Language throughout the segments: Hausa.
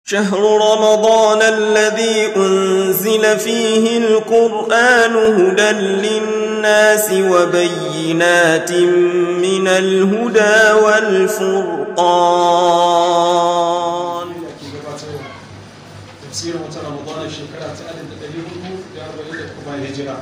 شهر رمضان الذي أنزل فيه القرآن هدى للناس وبينات من الهدى والفرقان tafsirin wata ramadana shekara ta alif da ɗari hudu da arba'in da kuma hijira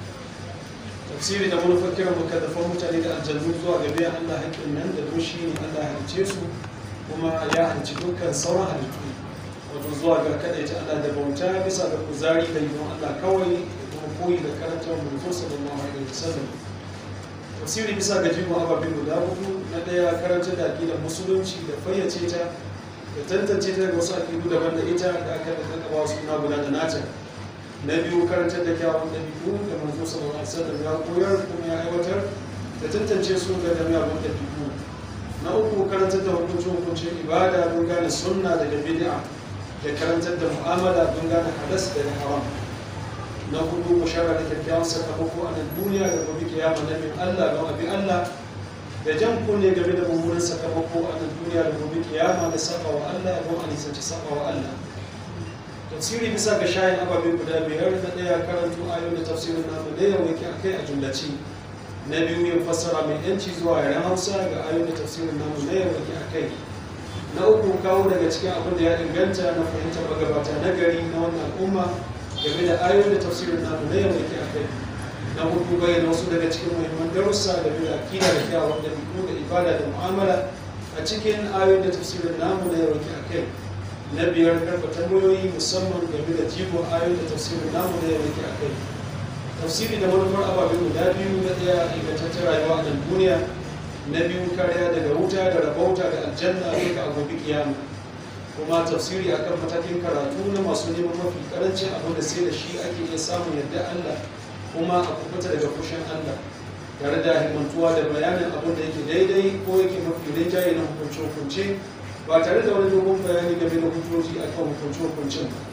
tafsiri da manufar kiran mukaddafan mutane da aljannu zuwa ga biyan allah haƙƙin nan da don shi ne allah ya halice su kuma ya halici dukkan sauran halittu wato zuwa ga kaɗaita allah da bauta bisa ga kuzari da yi allah kawai da kuma koyi da karantar manzo sallallahu alaihi wasallam tafsiri bisa ga jigo ababen guda hudu na ɗaya karantar da aƙidar musulunci da fayyace ta da tantance ta daga wasu akidu daban da ita da aka da kakaba suna guda da nata na biyu karantar da kyawun ɗabi'u da manzo sallallahu alaihi wasallam ya koyar kuma ya aiwatar da tantance su ga da miyagun ɗabi'u na uku karantar da hukuncin hukuncin ibada don gane sunna daga bid'a da karantar da mu'amala don gane halas da haram na hudu mushara da kyakkyawan sakamako a nan duniya da gobe kiyama na bin Allah don abi Allah da jan kunne game da mummunan sakamako a nan duniya da gobe kiyama da saba wa Allah don a nisanci saba wa Allah tafsiri bisa ga shayin ababe guda biyar na ɗaya karanto ayoyin da tafsirin namu da yau yake akai a jumlaci na biyu yin fassara mai yanci zuwa yaren hausa ga ayoyin da tafsirin namu na yau yake akai na uku kawo daga cikin abin da ya inganta na fahimtar magabata na gari na wannan al'umma game da ayoyin da tafsirin namu na yau yake akai na hudu bayyana wasu daga cikin muhimman darussa da da akida da kyawun ɗabi'u da ibada da mu'amala a cikin ayoyin da tafsirin namu na yau ke akai na biyar karfa tambayoyi musamman game da jigon ayoyin da tafsirin namu na yau ke akai tafsiri da manufar ababe guda biyu na ɗaya ingantaccen rayuwa a nan duniya na biyu kariya daga wuta da rabauta da aljanna duka a gobe kiyama kuma tafsiri akan matakin karatu na masu neman mafi karancin abu da sai da shi ake iya samun yadda Allah kuma a kubuta daga fushin Allah tare da himmantuwa da bayanin abin da yake daidai ko yake mafi rinjaye na hukunce-hukunce ba tare da wani dogon bayani game da hujjoji a kan hukunce-hukuncen ba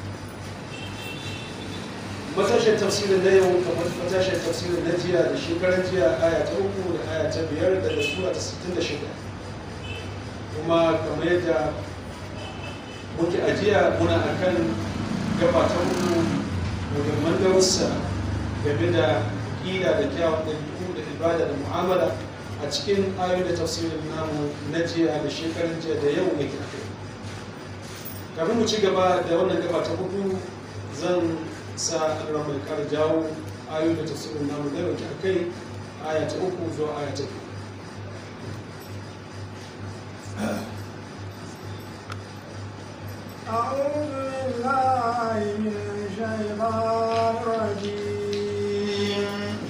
matashin tafsirin na yau kamar matashin tafsirin na jiya da shekaran jiya aya ta uku da aya ta biyar daga sura ta sittin da shida kuma kamar yadda muke ajiya muna akan gaba ta uku muhimman darussa game da ƙila da kyawun ɗabi'u da ibada da mu'amala a cikin ayoyi da tafsirin namu na jiya da shekarun jiya da yau yake a kai kafin mu ci gaba da wannan gaba ta hudu zan sa alra mai kara jawo ayoyi da tafsirin namu na yau a kai aya ta uku zuwa aya ta biyu أعوذ بالله من الشيطان الرجيم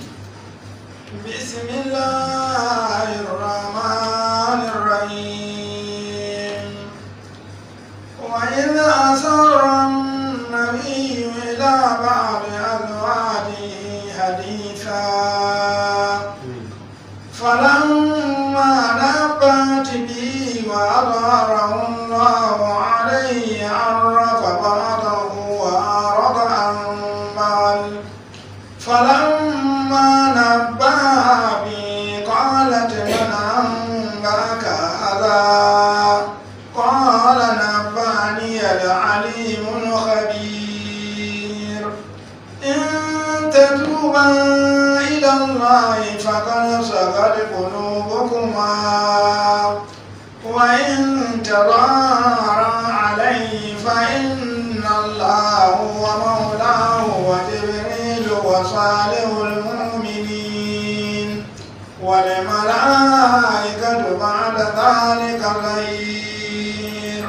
بسم الله الرحمن الرحيم وإذ أسر النبي إلى بعض أزواجه حديثا فلما نبت به وأظهره الله عليه عرف بعضه وأعرض عن بعض فلما نبأها به قالت من أنبأك هذا قال نبأني العليم الخبير إن تتوبا إلى الله فقد صغت قلوبكما وإن تظاهرا عليه فإن الله هو مولاه وجبريل وصالح المؤمنين والملائكة بعد ذلك ظهير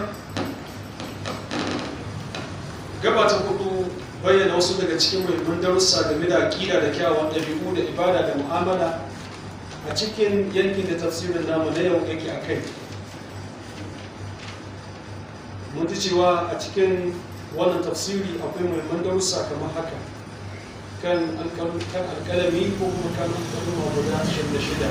gaba ta hudu bayyana wasu daga cikin muhimman darussa game da aƙida da kyawun ɗabi'u da ibada da mu'amala a cikin yankin da tafsirin namu na yau yake a kai mun ji cewa a cikin wannan tafsiri akwai muhimman darussa kamar haka kan alƙalami ko kuma kan alƙalama guda ashirin da shida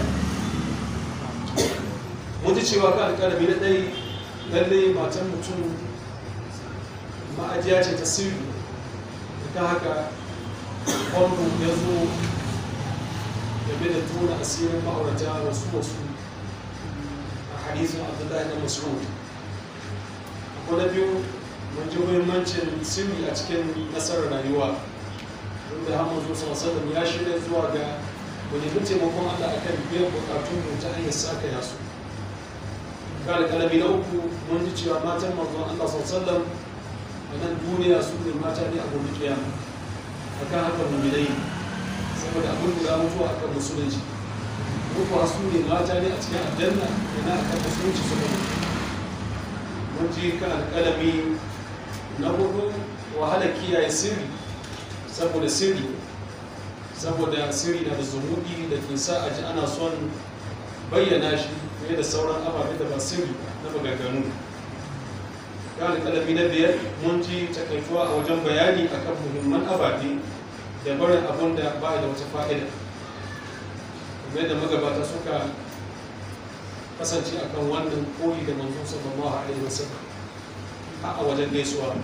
mun ji cewa kan alƙalami na ɗai lallai matan mutum ma'ajiya ce ta sirri ta haka kwallo ya zo game da tona asirin ma'aurata wasu wasu a hadisun abdullahi na mas'ud ko na biyu mun ji muhimmancin sirri a cikin nasarar rayuwa wanda hamadu zuwa sallam ya shirya zuwa ga mu nemi taimakon Allah akan biyan bukatun mu ta hanyar saka yasu kala kalami na uku mun ji cewa matan manzon Allah sallallahu a nan duniya su ne mata ne a gobe kiyama akan haka mu'minai saboda abin da mutuwa akan musulunci mutuwa su ne mata ne a cikin aljanna yana akan musulunci su ne mun ji kan alƙalami na hudu wahala kiyaye sirri saboda sirri saboda sirri na da zumudi da ke sa a ji ana son bayyana shi fiye da sauran ababe da ba sirri na magaganu kan alƙalami na biyar mun ji takaituwa a wajen bayani akan muhimman ababe da barin abun da ba da wata fa'ida kuma yadda magabata suka kasance akan wannan koyi da manzo sallallahu alaihi wasallam a wajen gaisuwa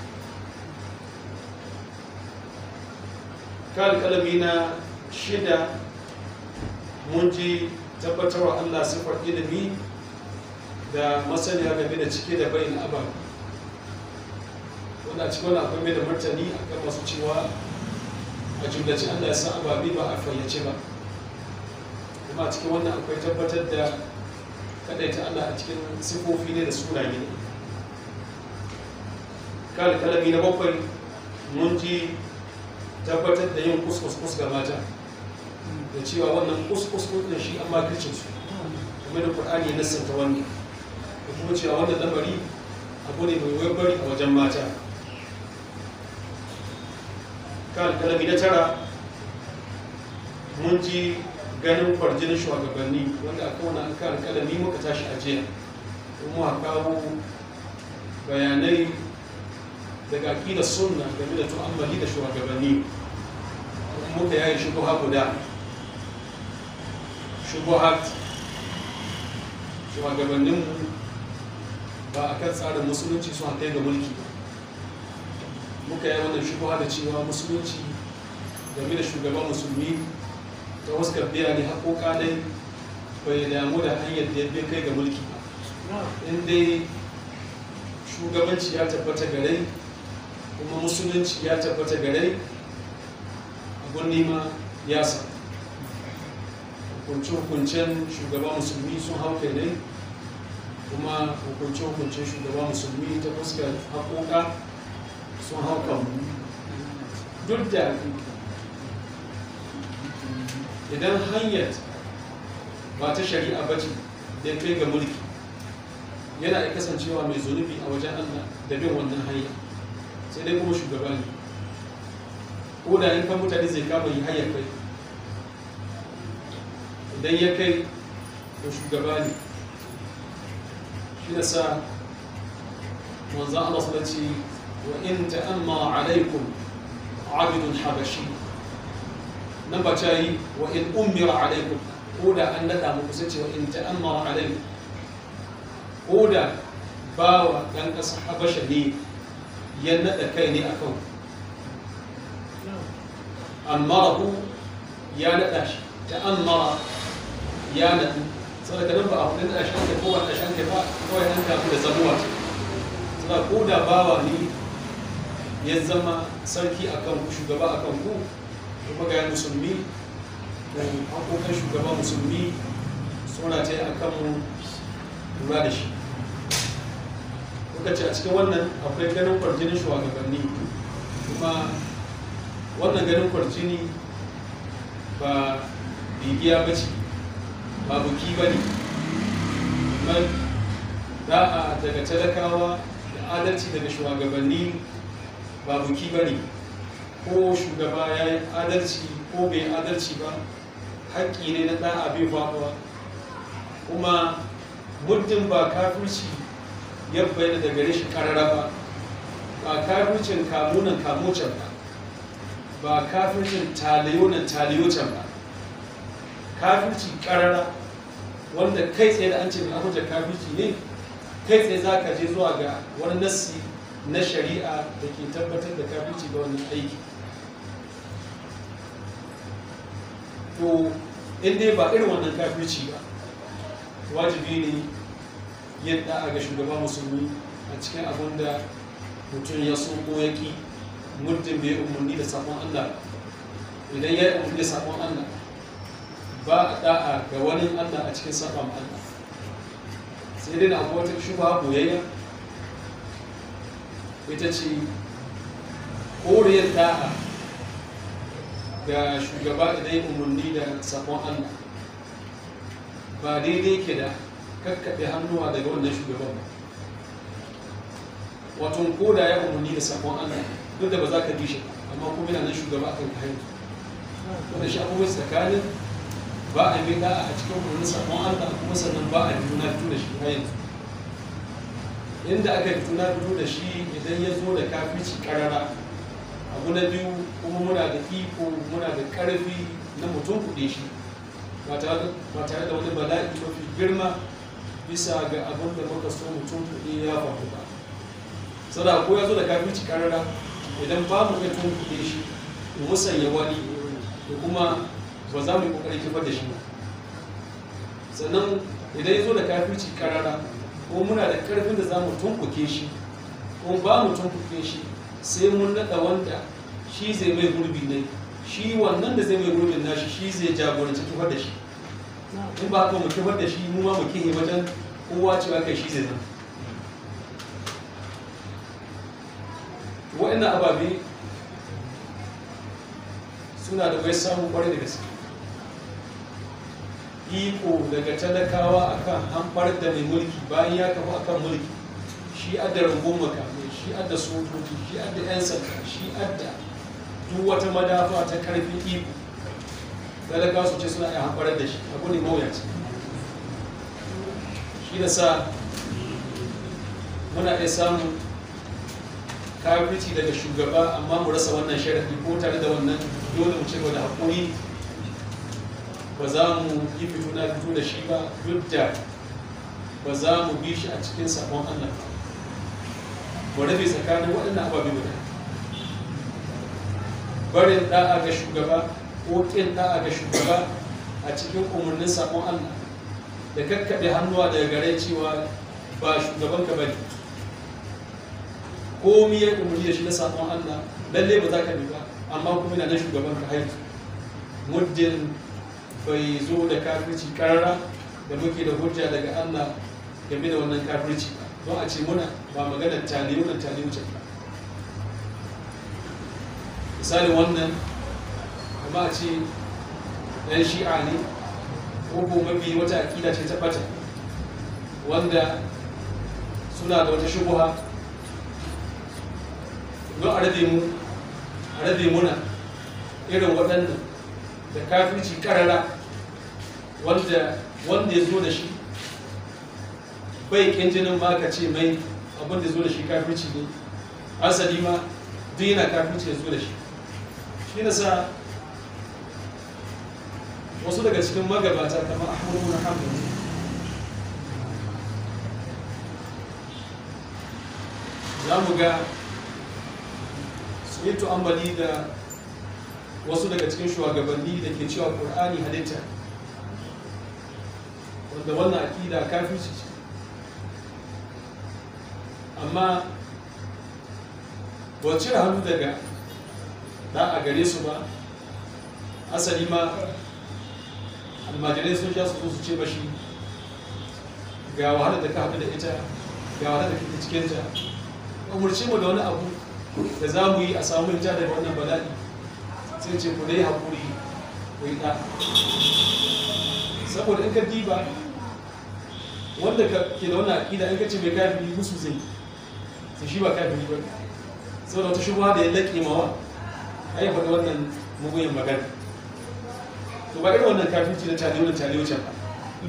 kan kalami na shida mun ji tabbatarwa Allah sifar ilimi da masaniya game da cike da bayin abar wanda cikin wani akwai mai da martani akan masu cewa a jumlace Allah ya san ababe ba a fayyace ba kuma a cikin wannan akwai tabbatar da kadaita Allah a cikin sifofi ne da sunaye ne kan kalami na bakwai mun ji tabbatar da yin kuskus ga mata da cewa wannan kuskus din shi an makircin su kuma da Qur'ani ya nassanta wannan da kuma cewa wannan lamari abu ne mai wayar a wajen mata kan kalami na tara mun ji ganin kwarjinin shugabanni wanda aka wani an kan kalami muka tashi a jiya kuma kawo bayanai daga aƙidar sunna game da tu'ammali da shugabanni muka yayi shubuha guda shubuhat shugabanninmu ba a kan tsarin musulunci su kai ga mulki ba muka yi wannan shubuha da cewa musulunci game da shugaban musulmi ta wasu biya ne haƙoƙa dai bai damu da hanyar da ya kai ga mulki ba in dai shugabanci ya tabbata gare kuma musulunci ya tabbata gare abun nema ya sa hukunce-hukuncen shugaba musulmi sun hau kai ne kuma hukunce-hukuncen shugaba musulmi ta fuskar haƙoƙa sun hau kan duk da idan hanyar ba ta shari'a ba ce da kai ga mulki yana da kasancewa mai zunubi a wajen allah da bin wannan hanya sai dai kuma shugaba ne ko da in kan mutane zai kama yi hayar kai idan ya kai to shugaba ne shi da sa manzan Allah su ce wa in ta'amma alaikum abidun habashi nan ba ta yi wa in umira alaikum ko da an naɗa muku sai ce wa in ta'amma alaikum ko da bawa ɗan ƙasa habasha ne ya naɗa kai ne a kan ammarahu ya naɗa shi ta'ammara ya naɗu saboda nan ba a kudin da shanke ko wanda shanke ba kawai an kafu da zabuwa ce saboda ko da bawa ne ya zama sarki a kan ku shugaba a kan ku kuma ga musulmi da hakokan shugaba musulmi suna ta yi a kan mu lura da shi kuka ce a cikin wannan akwai ganin kwarjinin shugabanni kuma wannan ganin kwarjini ba bibiya ba ce ba buki ba ne man da'a daga talakawa da adalci daga shugabanni ba buki ba ne ko shugaba ya yi adalci ko bai adalci ba haƙƙi ne na da'a bai faɗuwa kuma muddin ba kafirci ya bayyana da gare shi karara ba ba kafircin kamunan kamocin ba ba kafircin taliyonan taliyocin ba kafirci karara wanda kai tsaye da an ce mai abuja kafirci ne kai tsaye za ka je zuwa ga wani nassi na shari'a da ke tabbatar da kafirci ga wannan aiki to in dai ba irin wannan kafirci ba wajibi ne yin da'a ga shugaba musulmi a cikin abin da mutum ya so ko ya ki muddin bai umarni da sabon Allah idan ya yi umarni da sabon Allah ba a da'a ga wani Allah a cikin sabon Allah sai dai na akwai wata shubha boyayya ita ce koriyar da'a ga shugaba idan ya umarni da sabon Allah ba daidai ke da kakkaɓe hannuwa daga wannan shugaban ba wato ko da ya umarni da sabon Allah duk da ba za ka bi shi amma kuma yana nan shugaba akan kayan wanda shi abubuwan tsakanin ba a yi da'a a cikin umarnin sabon Allah kuma sannan ba a fito na fito da shi har yanzu inda aka fito na fito da shi idan ya zo da kafirci karara abu na biyu kuma muna da iko muna da karfi na mutum kuɗe shi ba tare da wani bala'i mafi girma bisa ga abin da muka so mutum kuɗe ya faru ba sada ko ya zo da kafirci karara idan ba mu iya tun kuɗe shi mu musanya wani da kuma ba za mu yi ƙoƙarin kifar da shi ba sannan idan ya zo da kafirci karara ko muna da ƙarfin da za mu tunkuke shi ko ba mu tunkuke shi sai mun naɗa wanda shi zai mai gurbi ne shi wannan da zai mai gurbin nashi shi zai jagoranci kifar da shi in ba haka mu kifar da shi mu ma mu kihe wajen kowa cewa kai shi zai zama waɗannan ababe suna da wai samun kwarai da gaske iko daga talakawa akan hamfar da mai mulki bayan ya kafa akan mulki shi adda rangon makamai shi adda sojoji shi adda 'yan sanda shi adda duk wata madafa ta karfin iko talakawa su ce suna iya hamfarar da shi abu ne mawuyaci shi da sa muna iya samun kafirci daga shugaba amma mu rasa wannan sharaɗi ko tare da wannan dole mu cewa da haƙuri ba za mu yi fito na fito da shi ba duk da ba za mu bi shi a cikin sabon Allah ba rabe tsakanin waɗannan ababe guda barin da'a ga shugaba ko ƙin da'a ga shugaba a cikin umarnin sabon Allah da kakkaɓe hannuwa daga gare cewa ba shugabanka ba ne komi ya umarni da shi na sabon Allah lalle ba za ka bi ba amma kuma yana na shugaban ka haihu muddin bai zo da kafirci karara da muke da hujja daga Allah game da wannan kafirci ba don a ce muna ba magana tali wannan tali wuce ba misali wannan kuma a ce ɗan shi'a ne ko ko mafi wata aƙida ce ta ɓata wanda suna da wata shubuha don a rabe mu a rabe muna irin waɗannan da kafirci karara wanda wanda ya zo da shi bai kin jinin ma ka ce mai abin da zo da shi kafirci ne asali ma duk yana kafirci ya zo da shi shi na sa wasu daga cikin magabata kamar ahmadu na hanbali za mu ga su yi tu'ammali da wasu daga cikin shugabanni da ke cewa ƙur'ani halitta wanda wannan aƙida kafirci ce amma ba cire hannu daga da a gare su ba asali ma almajirai sun sha su zo su ce mashi ga wahalar da ka haɗu da ita ga wahalar da kake cikinta umarci mu da wani abu da za mu yi a samu ja daga wannan bala'i sai ce ku dai haƙuri ku yi ɗa saboda in ka diba wanda ke da wannan aƙida in ka ce mai kafiri musu zai sai shi ba kafiri ba saboda wata shubha da ya laƙe mawa ai faɗi wannan muguyin magana to ba irin wannan kafirci na tale wannan tale wucin ba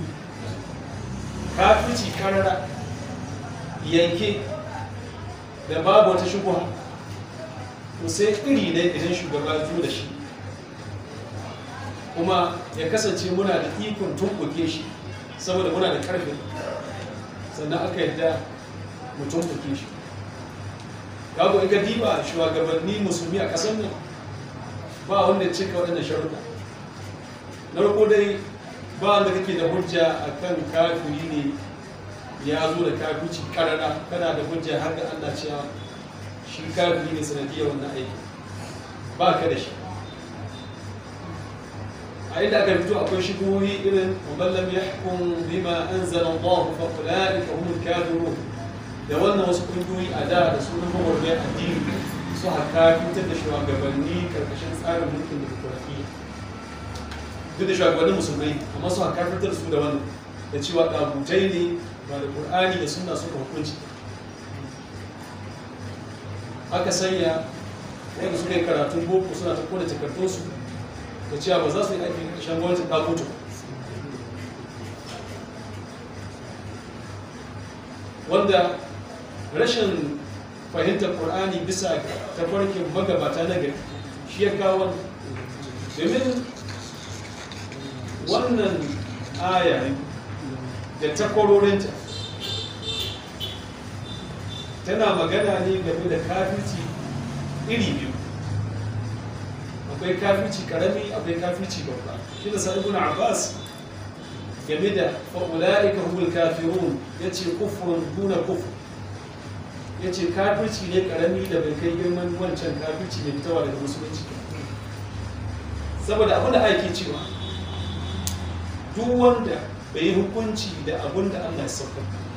kafirci karara yanke da babu wata shubha to sai iri ne idan shugaba zo da shi kuma ya kasance muna da ikon tumbuke shi saboda muna da karfin sannan aka yadda mu tumbuke shi kago in ka diba shugabanni musulmi a ƙasar nan ba wanda cika waɗannan sharuɗa na farko dai ba wanda kake da hujja a kan kafiri ne ya zo da kafirci karara kana da hujja har ga Allah cewa shi kafiri ne sanadiyar wannan aiki ba ka da shi a inda aka fito akwai shigohi irin muballam ya hukun bima an zana Allah fa ula'ika humul kafirun da wannan wasu kungiyoyi a da da sunan mawarwar addini su haka fitar da shugabanni karkashin tsarin mulkin demokuraɗiyya duk da shugabannin musulmai amma su haka fitar da su da wannan da cewa ɗabutai ne ba da ƙur'ani da suna suka hukunci aka sanya wanda suka yi karatun boko suna ta kone takardunsu da cewa ba za su yi aiki ƙarshen gwamnatin ɗabutu wanda rashin fahimtar ƙur'ani bisa tafarkin magabata na gari shi ya kawo domin wannan aya da takwarorinta tana magana ne game da kafirci iri biyu akwai kafirci karami akwai kafirci babba shi da sa'ibun abbas game da fa'ula'ika humul kafirun ya ce kufurin duna kufur ya ce kafirci ne karami da bai kai girman wancan kafirci mai fitowa daga musulunci saboda abin da ake cewa duk wanda bai yi hukunci da abin da allah ya sauka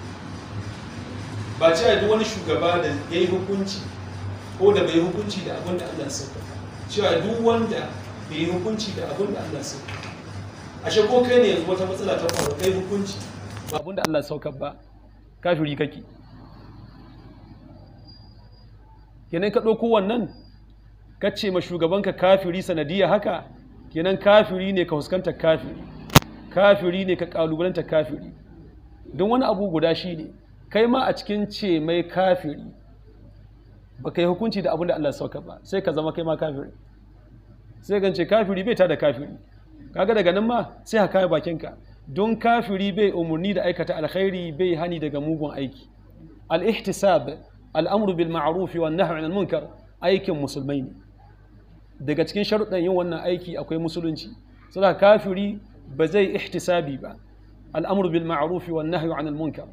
ba cewa duk wani shugaba da ya yi hukunci ko da bai yi hukunci da abin da allah ya sauka cewa duk wanda bai yi hukunci da abin da allah ya sauka ashe ko kai ne yanzu wata matsala ta faru kai hukunci ba abin da allah ya sauka ba kafiri kake kenan ka ɗauko wannan ka ce ma shugabanka kafiri sanadiyya haka kenan kafiri ne ka huskanta kafiri kafiri ne ka ƙalubalanta kafiri don wani abu guda shi ne kai ma a cikin ce mai kafiri ba ka yi hukunci da abin da Allah sauka ba sai ka zama kai ma kafiri sai gance kafiri bai ta da kafiri kaga daga nan ma sai ka kaya bakinka don kafiri bai umarni da aikata alkhairi bai hani daga mugun aiki al-ihtisab al'amuru bil ma'arufi wa nahi anil munkar aikin musulmai ne daga cikin sharuɗan yin wannan aiki akwai musulunci saboda kafiri ba zai ihtisabi ba al'amuru bil ma'arufi wa nahi anil munkar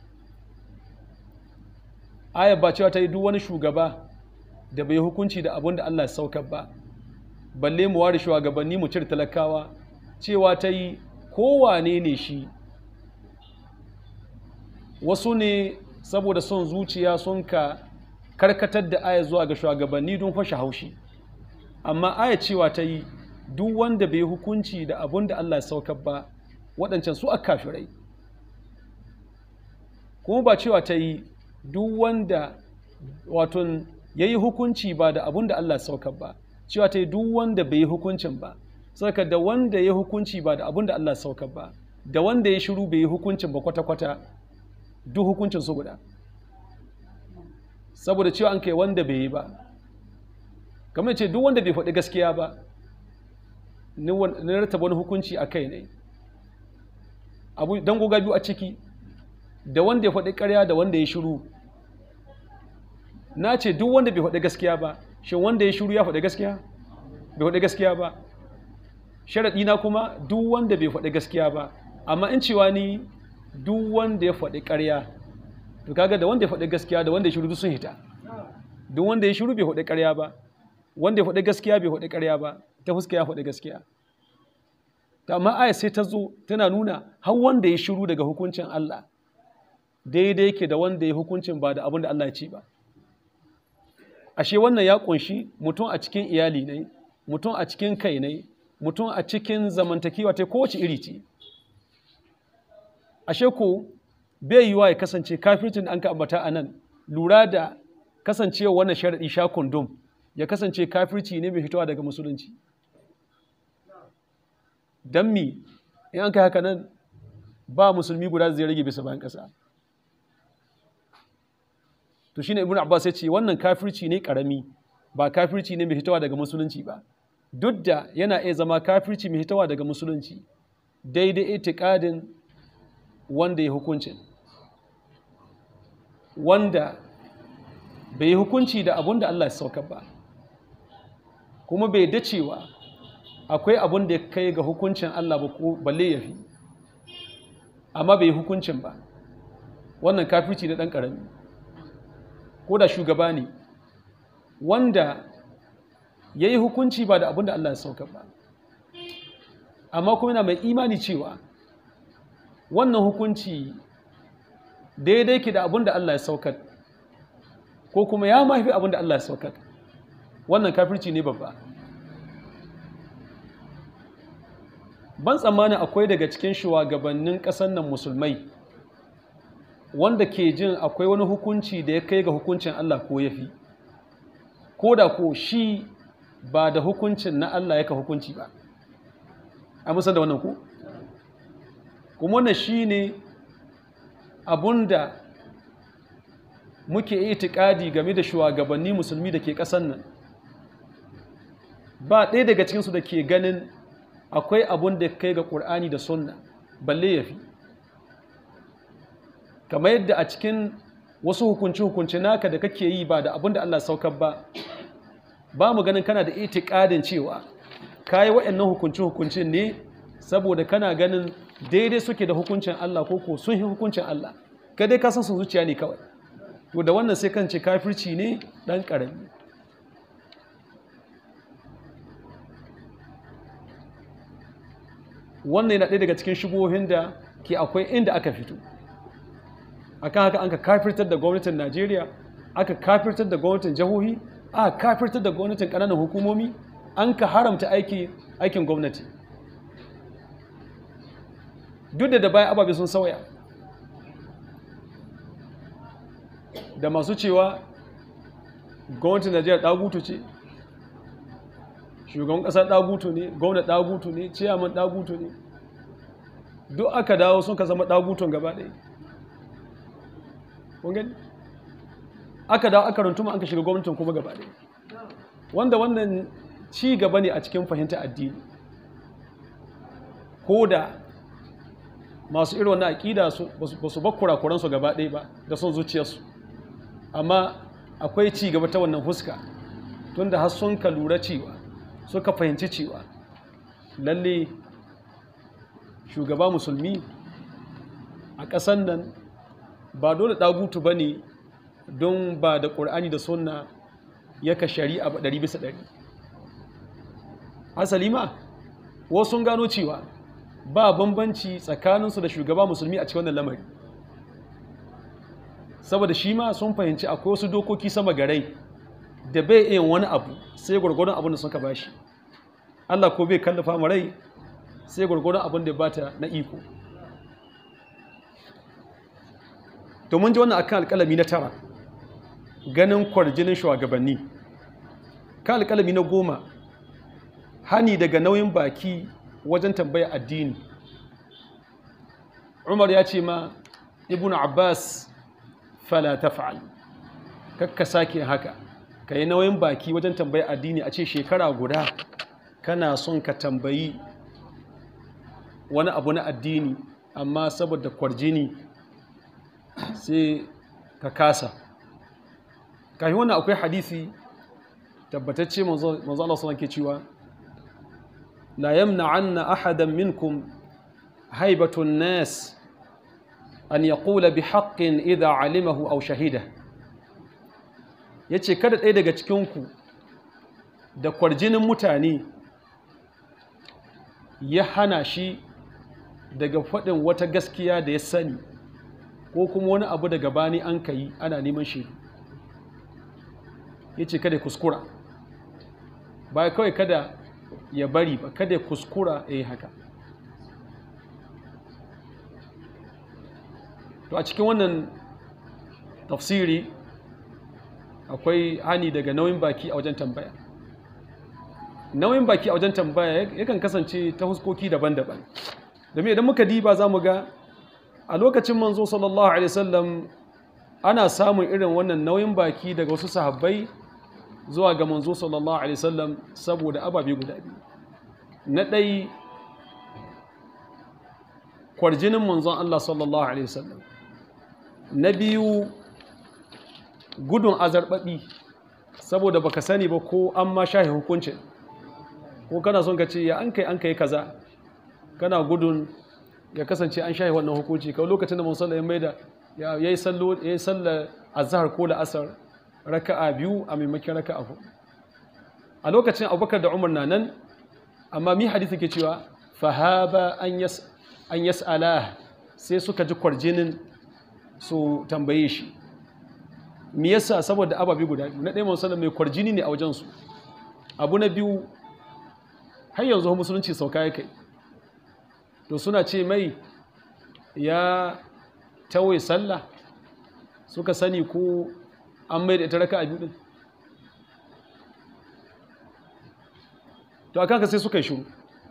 ayat ba cewa ta yi duk wani shugaba da bai hukunci da abin da Allah ya saukar ba balle mu ware shugabanni mu cire talakawa cewa ta yi kowane ne shi wasu ne saboda son zuciya sun ka karkatar da aya zuwa ga shugabanni don fashe haushi amma aya cewa ta yi duk wanda bai hukunci da abun da Allah ya saukar ba waɗancan su a kafirai kuma ba cewa ta yi duk wanda waton ya yi hukunci ba da abun da Allah ya saukar ba cewa ta yi duk wanda bai yi hukuncin ba saka da wanda ya yi hukunci ba da abun da Allah ya saukar ba da wanda ya shiru bai yi hukuncin ba kwata-kwata duk hukuncin su guda saboda cewa an kai wanda bai yi ba kamar ce duk wanda bai faɗi gaskiya ba ni rataba wani hukunci a kai ne abu don goga biyu a ciki da wanda ya faɗi ƙarya da wanda ya shiru na ce duk wanda bai faɗi gaskiya ba shin wanda ya shiru ya faɗi gaskiya bai faɗi gaskiya ba sharaɗi na kuma duk wanda bai faɗi gaskiya ba amma in cewa ni duk wanda ya faɗi ƙarya to kaga da wanda ya faɗi gaskiya da wanda ya shiru sun hita duk wanda ya shiru bai faɗi ƙarya ba wanda ya faɗi gaskiya bai faɗi ƙarya ba ta fuska ya faɗi gaskiya ta amma aya sai ta zo tana nuna har wanda ya shiru daga hukuncin Allah daidai yake da wanda ya hukuncin ba da abin da Allah ya ce ba ashe wannan ya kunshi mutum a cikin iyali ne mutum a cikin kai ne mutum a cikin zamantakewa ta kowace iri ce ashe ko bai yiwa ya kasance kafircin da an ka ambata a nan lura da kasancewa wannan sharaɗi sha kundum ya kasance kafirci ne mai fitowa daga musulunci don mi in an kai haka nan ba musulmi guda zai rage bisa bayan ƙasa to shine ibn abbas ya ce wannan kafirci ne karami ba kafirci ne mai fitowa daga musulunci ba duk da yana iya zama kafirci mai fitowa daga musulunci daidai itikadin wanda ya hukuncin wanda bai yi hukunci da abun da Allah ya saukar ba kuma bai da cewa akwai abun da ya kai ga hukuncin Allah ba ko balle ya fi amma bai yi hukuncin ba wannan kafirci na ɗan ƙarami ko da shugaba ne wanda ya yi hukunci ba da abin da Allah ya sauka ba amma kuma yana mai imani cewa wannan hukunci daidai ke da abin da Allah ya saukar ko kuma ya mafi abin da Allah ya saukar wannan kafirci ne babba ban tsammanin akwai daga cikin shugabannin ƙasar nan musulmai wanda ke jin akwai wani hukunci da ya kai ga hukuncin Allah ko ya fi ko da ko shi ba da hukuncin na Allah yaka hukunci ba a musan da wannan ku kuma wannan shi ne abunda muke itikadi game da shugabanni musulmi da ke ƙasar nan ba ɗaya daga cikinsu da ke ganin akwai abun da kai ga ƙur'ani da sunna balle ya fi kamar yadda a cikin wasu hukunci-hukunci naka da kake yi ba da abun da Allah saukar ba ba mu ganin kana da itikadin cewa kayi waɗannan hukunci-hukunci ne saboda kana ganin daidai suke da hukuncin Allah ko ko sun yi hukuncin Allah ka dai ka san sun zuciya ne kawai to da wannan sai kan ce kafirci ne ɗan ƙarami wannan yana ɗaya daga cikin shigohin da ke akwai inda aka fito akan haka an ka kafirtar da gwamnatin najeriya aka kafirtar da gwamnatin jihohi aka kafirtar da gwamnatin ƙananan hukumomi an ka haramta aikin gwamnati duk da da bayan ababe sun sauya da masu cewa gwamnatin najeriya ɗagutu ce shugaban ƙasa ɗagutu ne gwamna ɗagutu ne ciyaman ɗagutu ne duk aka dawo sun ka zama ɗagutun gaba ɗaya gani aka dawo aka runtuma an ka shiga gwamnatin kuma gaba ɗaya wanda wannan ci gaba ne a cikin fahimta addini ko da masu irin wannan aƙida ba su bakura kuransu gaba ɗaya ba da son zuciyarsu amma akwai ci gaba ta wannan huska tunda har sun ka lura cewa suka fahimci cewa lalle shugaba musulmi a ƙasan nan ba dole ɗagutu ba ne don ba da ƙur'ani da sunna yaka shari'a ba ɗari bisa ɗari asali ma wasu sun gano cewa ba bambanci tsakaninsu da shugaba musulmi a cikin wannan lamari saboda shi ma sun fahimci akwai wasu dokoki sama garai da bai iya wani abu sai gwargwadon abin da suka bashi Allah ko bai kallafa mu rai sai gwargwadon abin da bata na iko to mun ji wannan akan alƙalami na tara ganin kwarjinin shugabanni kan alƙalami na goma hani daga nauyin baki wajen tambaya addini Umar ya ce ma Ibn Abbas fala taf'al kakka sake haka ka yi nauyin baki wajen tambaya addini a ce shekara guda kana son ka tambayi wani abu na addini amma saboda kwarjini sai ka kasa kafin wannan akwai hadisi tabbatacce manzo Allah sallallahu ke cewa la yamna'anna ahadan minkum haibatun nas an yaqula bi haqqin idha alimahu aw shahida yace kada ɗaya daga cikinku da kwarjinin mutane ya hana shi daga faɗin wata gaskiya da ya sani ko kuma wani abu daga bani an ka yi ana neman shi ya ce kada kuskura ba kawai kada ya bari ba kada kuskura ya yi haka to a cikin wannan tafsiri akwai hani daga nauyin baki a wajen tambaya nauyin baki a wajen tambaya yakan kasance ta huskoki daban-daban domin idan muka diba za mu ga a lokacin manzo sallallahu alaihi wasallam ana samun irin wannan nauyin baki daga wasu sahabbai zuwa ga manzo sallallahu alaihi wasallam saboda ababe guda biyu na ɗai kwarjinin manzon Allah sallallahu alaihi wasallam na biyu gudun azarbaɓi saboda baka sani ba ko an ma shahi hukuncin ko kana son ka ce ya an kai an kai kaza kana gudun ya kasance an shahi wannan hukunci kawai lokacin da musulun ya mai da ya yi sallo ya yi sallar azhar ko la'asar raka'a biyu a maimakon raka'a hudu a lokacin abubakar da umar na nan amma mi hadisi ke cewa fahaba an yas an yas'ala sai suka ji kwarjinin su tambaye shi me yasa saboda ababi guda biyu na ɗaya musallam mai kwarjini ne a wajensu abu na biyu har yanzu musulunci sauka ya kai to suna ce mai ya tawaye sallah suka sani ko an mai da ita raka a biyu din to a kanka sai suka yi shuru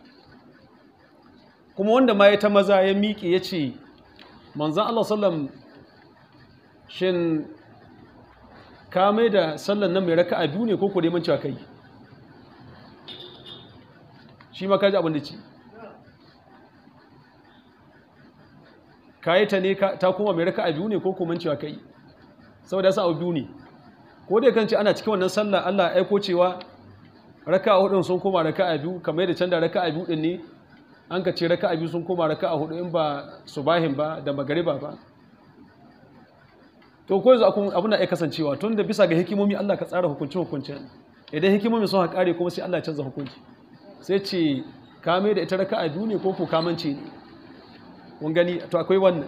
kuma wanda ma ya ta maza ya miƙe ya ce manzan Allah sallam shin ka mai da sallan nan mai raka a biyu ne ko ko neman cewa kai shi ma kaji abin da ce ka yi ta ne ta kuma mai raka a biyu ne ko kuma cewa kai saboda yasa abu biyu ne ko dai kan ce ana cikin wannan sallah Allah ya aiko cewa raka a hudun sun koma raka a biyu kamar yadda canza raka a biyu din ne an ka ce raka a biyu sun koma raka a hudu in ba subahin ba da magariba ba to ko yanzu abu na iya kasancewa tun da bisa ga hikimomi Allah ka tsara hukunci hukuncin idan hikimomi sun haƙare kuma sai Allah ya canza hukunci sai ce kame da ita raka a biyu ne ko ko kamance ne kun gani to akwai wannan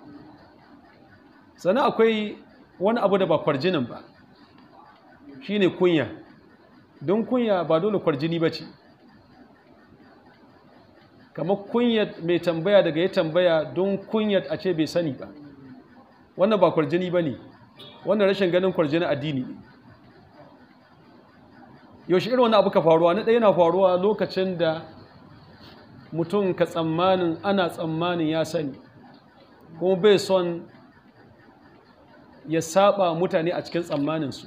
sannan akwai wani abu da ba kwarjinin ba shine kunya don kunya ba dole kwarjini ba ce kamar kunyar mai tambaya daga ya tambaya don kunyar a ce bai sani ba wannan ba kwarjini ba ne wannan rashin ganin kwarjini addini ne yaushe irin wani abu ka faruwa na ɗaya yana faruwa lokacin da mutum ka tsammanin ana tsammanin ya sani kuma bai son ya saba mutane a cikin tsammaninsu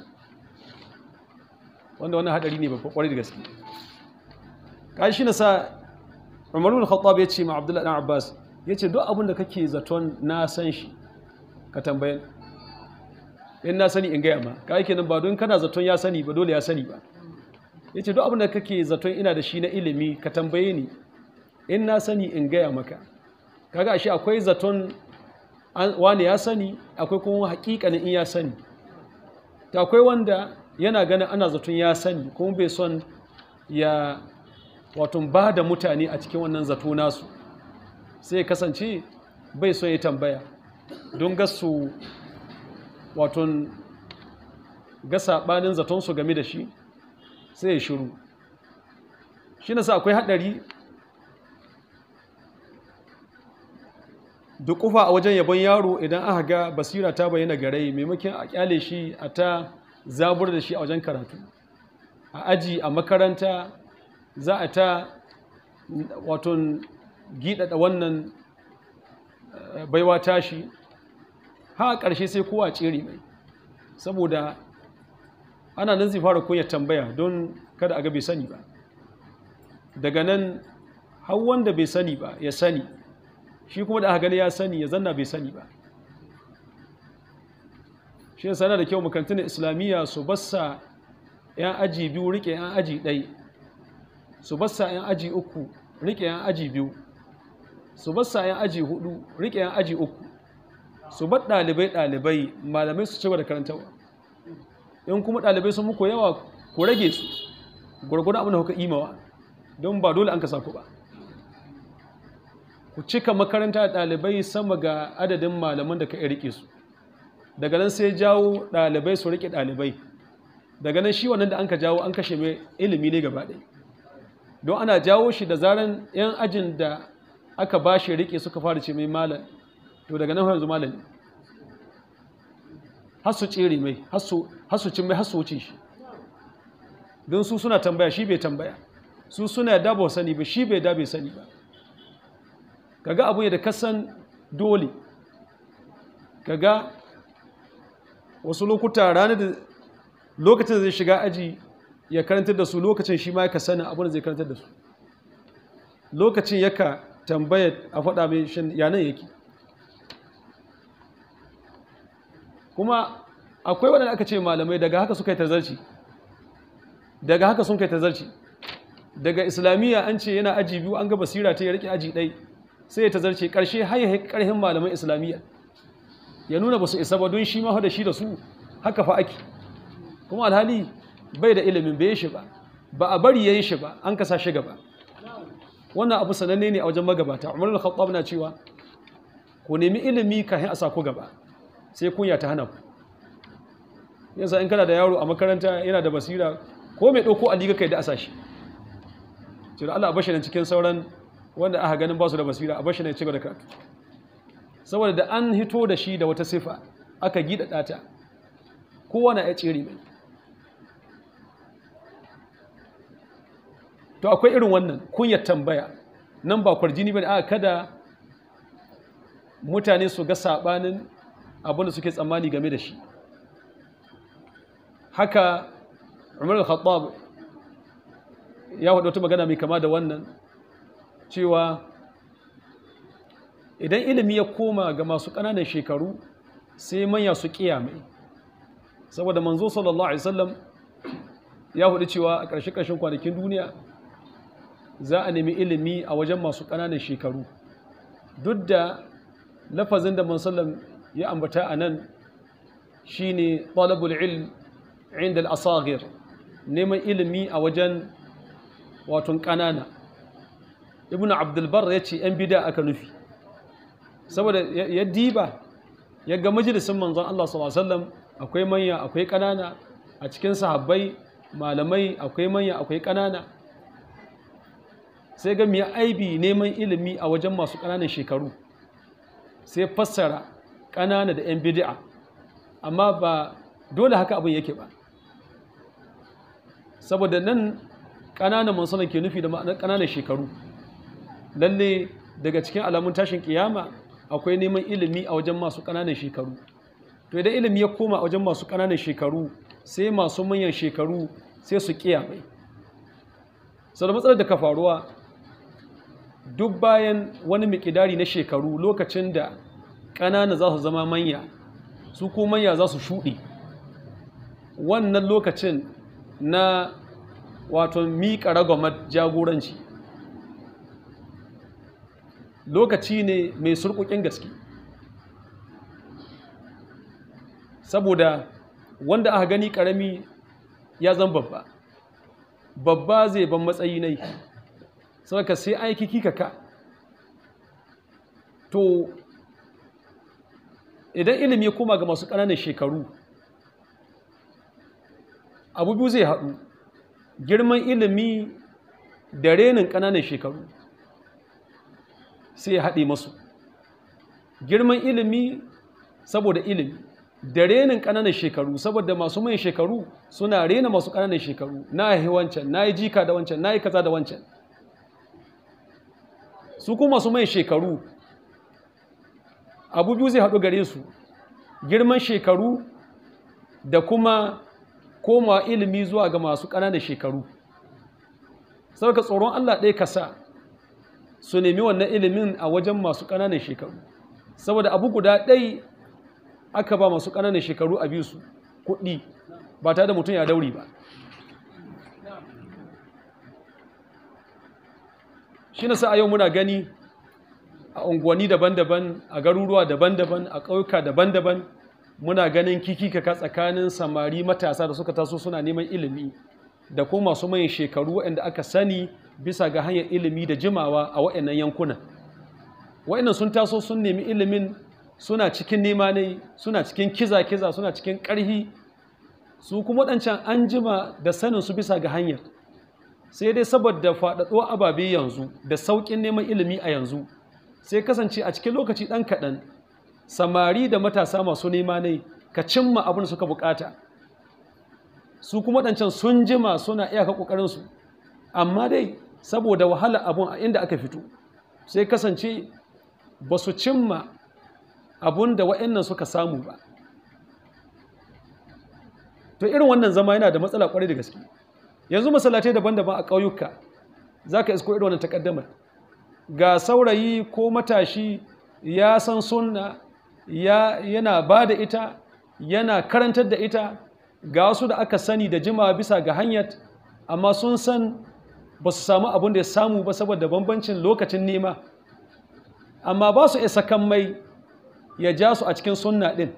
wanda wannan hadari ne babba kwarai da gaske kashi na sa umarun khattab ya ce ma abdullahi dan abbas ya ce duk abin da kake zaton na san shi ka tambayan in na sani in gaya ma ka yake nan ba don kana zaton ya sani ba dole ya sani ba ya ce duk abin da kake zaton ina da shi na ilimi ka tambaye ni in na sani in gaya maka kaga ashe akwai zaton wani ya sani akwai kuma hakikanin in ya sani ta akwai wanda yana ganin ana zaton ya sani kuma bai son ya wato ba da mutane a cikin wannan zato nasu sai ya kasance bai son ya tambaya don gasu wato ga saɓanin zatonsu game da shi sai ya shiru shi nasa akwai haɗari duk kufa a wajen yabon yaro idan aka ga basira ta bayyana garai maimakon a kyale shi a ta zabur da shi a wajen karatu a aji a makaranta za a ta waton gidada wannan baiwa tashi ha a ƙarshe sai kowa tsere mai saboda ana nan zai fara koyar tambaya don kada a ga bai sani ba daga nan har wanda bai sani ba ya sani shi kuma da aka gani ya sani ya zanna bai sani ba shi yasa yana da kyau makarantun islamiyya su bassa yan aji biyu rike yan aji ɗai su bassa yan aji uku rike yan aji biyu su bassa yan aji hudu rike yan aji uku su bar ɗalibai ɗalibai malamai su cewa da karantarwa in kuma ɗalibai sun muku yawa ku rage su gwargwadon abin da kuka imawa don ba dole an ka ku ba ku cika makaranta da ɗalibai sama ga adadin malaman da ka iya rike su daga nan sai jawo ɗalibai su rike ɗalibai daga nan shi wannan da an ka jawo an kashe mai ilimi ne gaba ɗaya don ana jawo shi da zaran 'yan ajin da aka ba shi rike suka fara ce mai malam to daga nan yanzu malam har su tsere mai har su cin mai har su wuce shi don su suna tambaya shi bai tambaya su suna da ba sani ba shi bai da bai sani ba kaga abu ne da kasan dole kaga wasu lokuta ranar da lokacin zai shiga aji ya karantar da su lokacin shi ma ya sanin abin da zai karantar da su lokacin yaka tambaya a faɗa mai shan yanan yake kuma akwai waɗanda aka ce malamai daga haka suka yi tazarci daga haka sun kai tazarci daga islamiyya an ce yana aji biyu an ga basira ta ya rike aji ɗai sai ya tazarce ƙarshe har ya ƙarhin malaman islamiyya ya nuna ba su isa ba don shi ma da shi da su haka fa ake kuma alhali bai da ilimin bai shi ba ba a bari ya yi shi ba an kasa shi gaba wannan abu sananne ne a wajen magabata umar al-khattab na cewa ku nemi ilimi kafin a sa ku gaba sai kunya ta hana ku yasa in kana da yaro a makaranta yana da basira ko mai ɗauko a liga kai da asa shi ce da Allah a bashi nan cikin sauran wanda aka ganin ba su da basira a bashi nan ci gaba da karatu saboda da an hito da shi da wata sifa aka gida ɗata kowa na ya tsere mai to akwai irin wannan kunyar tambaya nan ba kwarjini ba ne aka kada mutane su ga saɓanin abinda suke tsammani game da shi haka umar al-khattab ya faɗi wata magana mai kama da wannan cewa idan ilimi ya koma ga masu ƙananan shekaru sai manya su mai saboda manzo sallallahu alaihi wasallam ya faɗi cewa a ƙarshe-ƙarshen kwanakin duniya za a nemi ilimi a wajen masu ƙananan shekaru duk da lafazin da mansallam ya ambata a nan shi ne ɗalabul ilm inda al'asagir neman ilimi a wajen waton ƙanana ibn abdulbar ya ce ‘yan bida aka nufi saboda ya diba ya ga majalisun manzon Allah s.a.w. akwai manya akwai ƙanana a cikin sahabbai malamai akwai manya akwai ƙanana sai ga mai aibi neman ilimi a wajen masu ƙananan shekaru sai fassara ƙanana da 'yan bidi'a amma ba dole haka abin yake ba saboda nan ƙananan mansanan ke nufi da ma'anar ƙananan shekaru lalle daga cikin alamun tashin kiyama akwai neman ilimi a wajen masu ƙananan shekaru to idan ilimi ya koma a wajen masu ƙananan shekaru sai masu manyan shekaru sai su kiyamai sau da matsalar da ka faruwa duk bayan wani mikidari na shekaru lokacin da ƙanana za su zama manya su ko manya za su shuɗe wannan lokacin na wato miƙa ragwamar jagoranci lokaci ne mai surƙuƙin gaske saboda wanda aka gani ƙarami ya zan babba babba zai ban matsayi nai saboda sai aiki kika ka to idan ilimi ya koma ga masu ƙananan shekaru abu biyu zai haɗu girman ilimi da renin ƙananan shekaru sai ya haɗe masu girman ilimi saboda ilimi da renin ƙananan shekaru saboda masu mai shekaru suna rena masu ƙananan shekaru na yi wancan na yi jika da wancan na yi kaza da wancan su kuma masu mai shekaru abu biyu zai haɗu gare su girman shekaru da kuma koma ilimi zuwa ga masu ƙananan shekaru saboda tsoron Allah ɗaya kasa su nemi wannan ilimin a wajen masu ƙananan shekaru saboda abu guda ɗai aka ba masu ƙananan shekaru a biyu su kuɗi ba tare da mutum ya dauri ba shi na sa a yau muna gani a unguwanni daban-daban a garuruwa daban-daban a ƙauyuka daban-daban muna ganin kikikaka tsakanin samari matasa da suka taso suna neman ilimi da kuma masu mayan shekaru waɗanda aka sani bisa ga hanyar ilimi da jimawa a waɗannan yankunan waɗannan sun taso sun nemi ilimin suna cikin nema ne suna cikin kiza-kiza suna cikin ƙarhi su kuma waɗancan an jima da sanin su bisa ga hanyar sai dai saboda faɗaɗo ababe yanzu da sauƙin neman ilimi a yanzu sai kasance a cikin lokaci ɗan kaɗan samari da matasa masu nema ne ka cimma abin da suka bukata su kuma ɗancan sun jima suna iyaka ƙoƙarinsu amma dai saboda wahala abun a inda aka fito sai kasance ba su cimma abun da wa'annan suka samu ba to irin wannan zama yana da matsala kwarai da gaske yanzu masallatai daban-daban a ƙauyuka za ka isko irin wannan takaddamar ga saurayi ko matashi ya san sunna ya yana ba da ita yana karantar da ita ga wasu da aka sani da jima bisa ga hanyar amma sun san ba su samu abin da ya samu ba saboda bambancin lokacin nema amma ba su isa kan mai ya ja su a cikin sunna din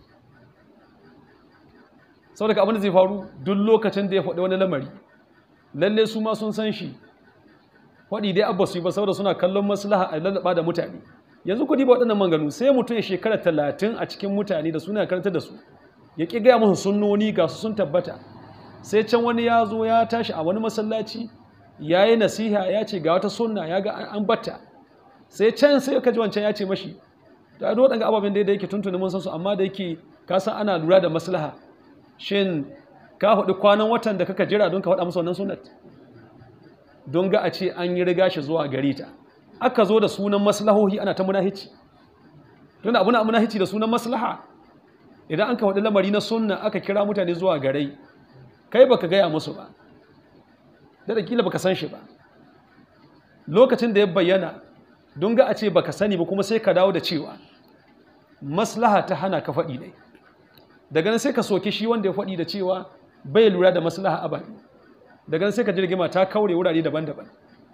sau daga abin da zai faru duk lokacin da ya faɗi wani lamari lalle su ma sun san shi faɗi dai abba su yi ba saboda suna kallon maslaha a lallaba da mutane yanzu kudi ba waɗannan manganu sai mutum ya shekara talatin a cikin mutane da suna karanta da su ya ƙi gaya musu sunnoni ga su sun tabbata sai can wani ya zo ya tashi a wani masallaci ya yi nasiha ya ce ga wata sunna ya ga an batta sai can sai ka ji wancan ya ce mashi da duk waɗanda ababen da yake tuntuni mun san su amma da yake ka san ana lura da maslaha shin ka faɗi kwanan watan da kaka jira don ka faɗa musu wannan sunnat don ga a ce an yi riga shi zuwa gare ta aka zo da sunan maslahohi ana ta munahici don abu na munahici da sunan maslaha idan an ka faɗi lamari na sunna aka kira mutane zuwa gare kai baka gaya musu ba da da kila baka san shi ba lokacin da ya bayyana don ga a ce baka sani ba kuma sai ka dawo da cewa maslaha ta hana ka faɗi ne daga nan sai ka soke shi wanda ya faɗi da cewa bai lura da maslaha ababi daga nan sai ka jirgima ta kaure wurare daban-daban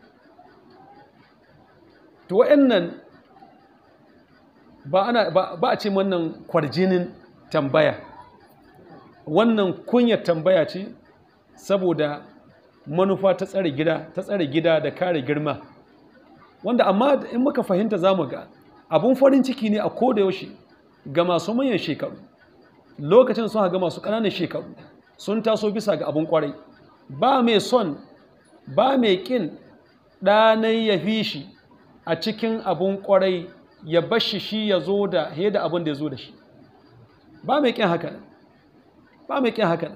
to wa'annan ba ana ba a ce wannan kwarjinin tambaya wannan kunyar tambaya ce saboda manufa ta tsare gida ta tsare gida da kare girma wanda amma in muka fahimta zamu ga abun farin ciki ne a koda yaushe ga masu manyan shekaru lokacin sun ga masu ƙananan shekaru sun taso bisa ga abun kwarai ba mai son ba mai kin ɗanai ya fi shi a cikin abun kwarai ya bashi shi ya zo da da abin da ya zo da shi ba mai kin haka ba mai kin haka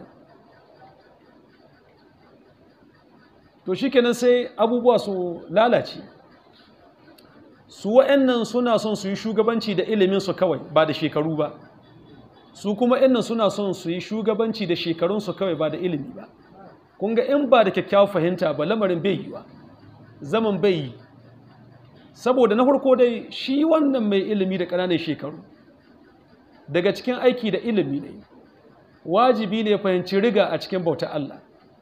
to shi kenan sai abubuwa su lalace su wa'annan suna son su yi shugabanci da ilimin su kawai ba da shekaru ba su kuma innan suna son su yi shugabanci da shekarunsu kawai ba da ilimi ba kun ga in ba da kyakkyawar fahimta ba lamarin bai yi wa zaman bai yi saboda na farko dai shi wannan mai ilimi da ƙananan shekaru daga cikin aiki da ilimi ne wajibi ne fahimci riga a cikin bauta Allah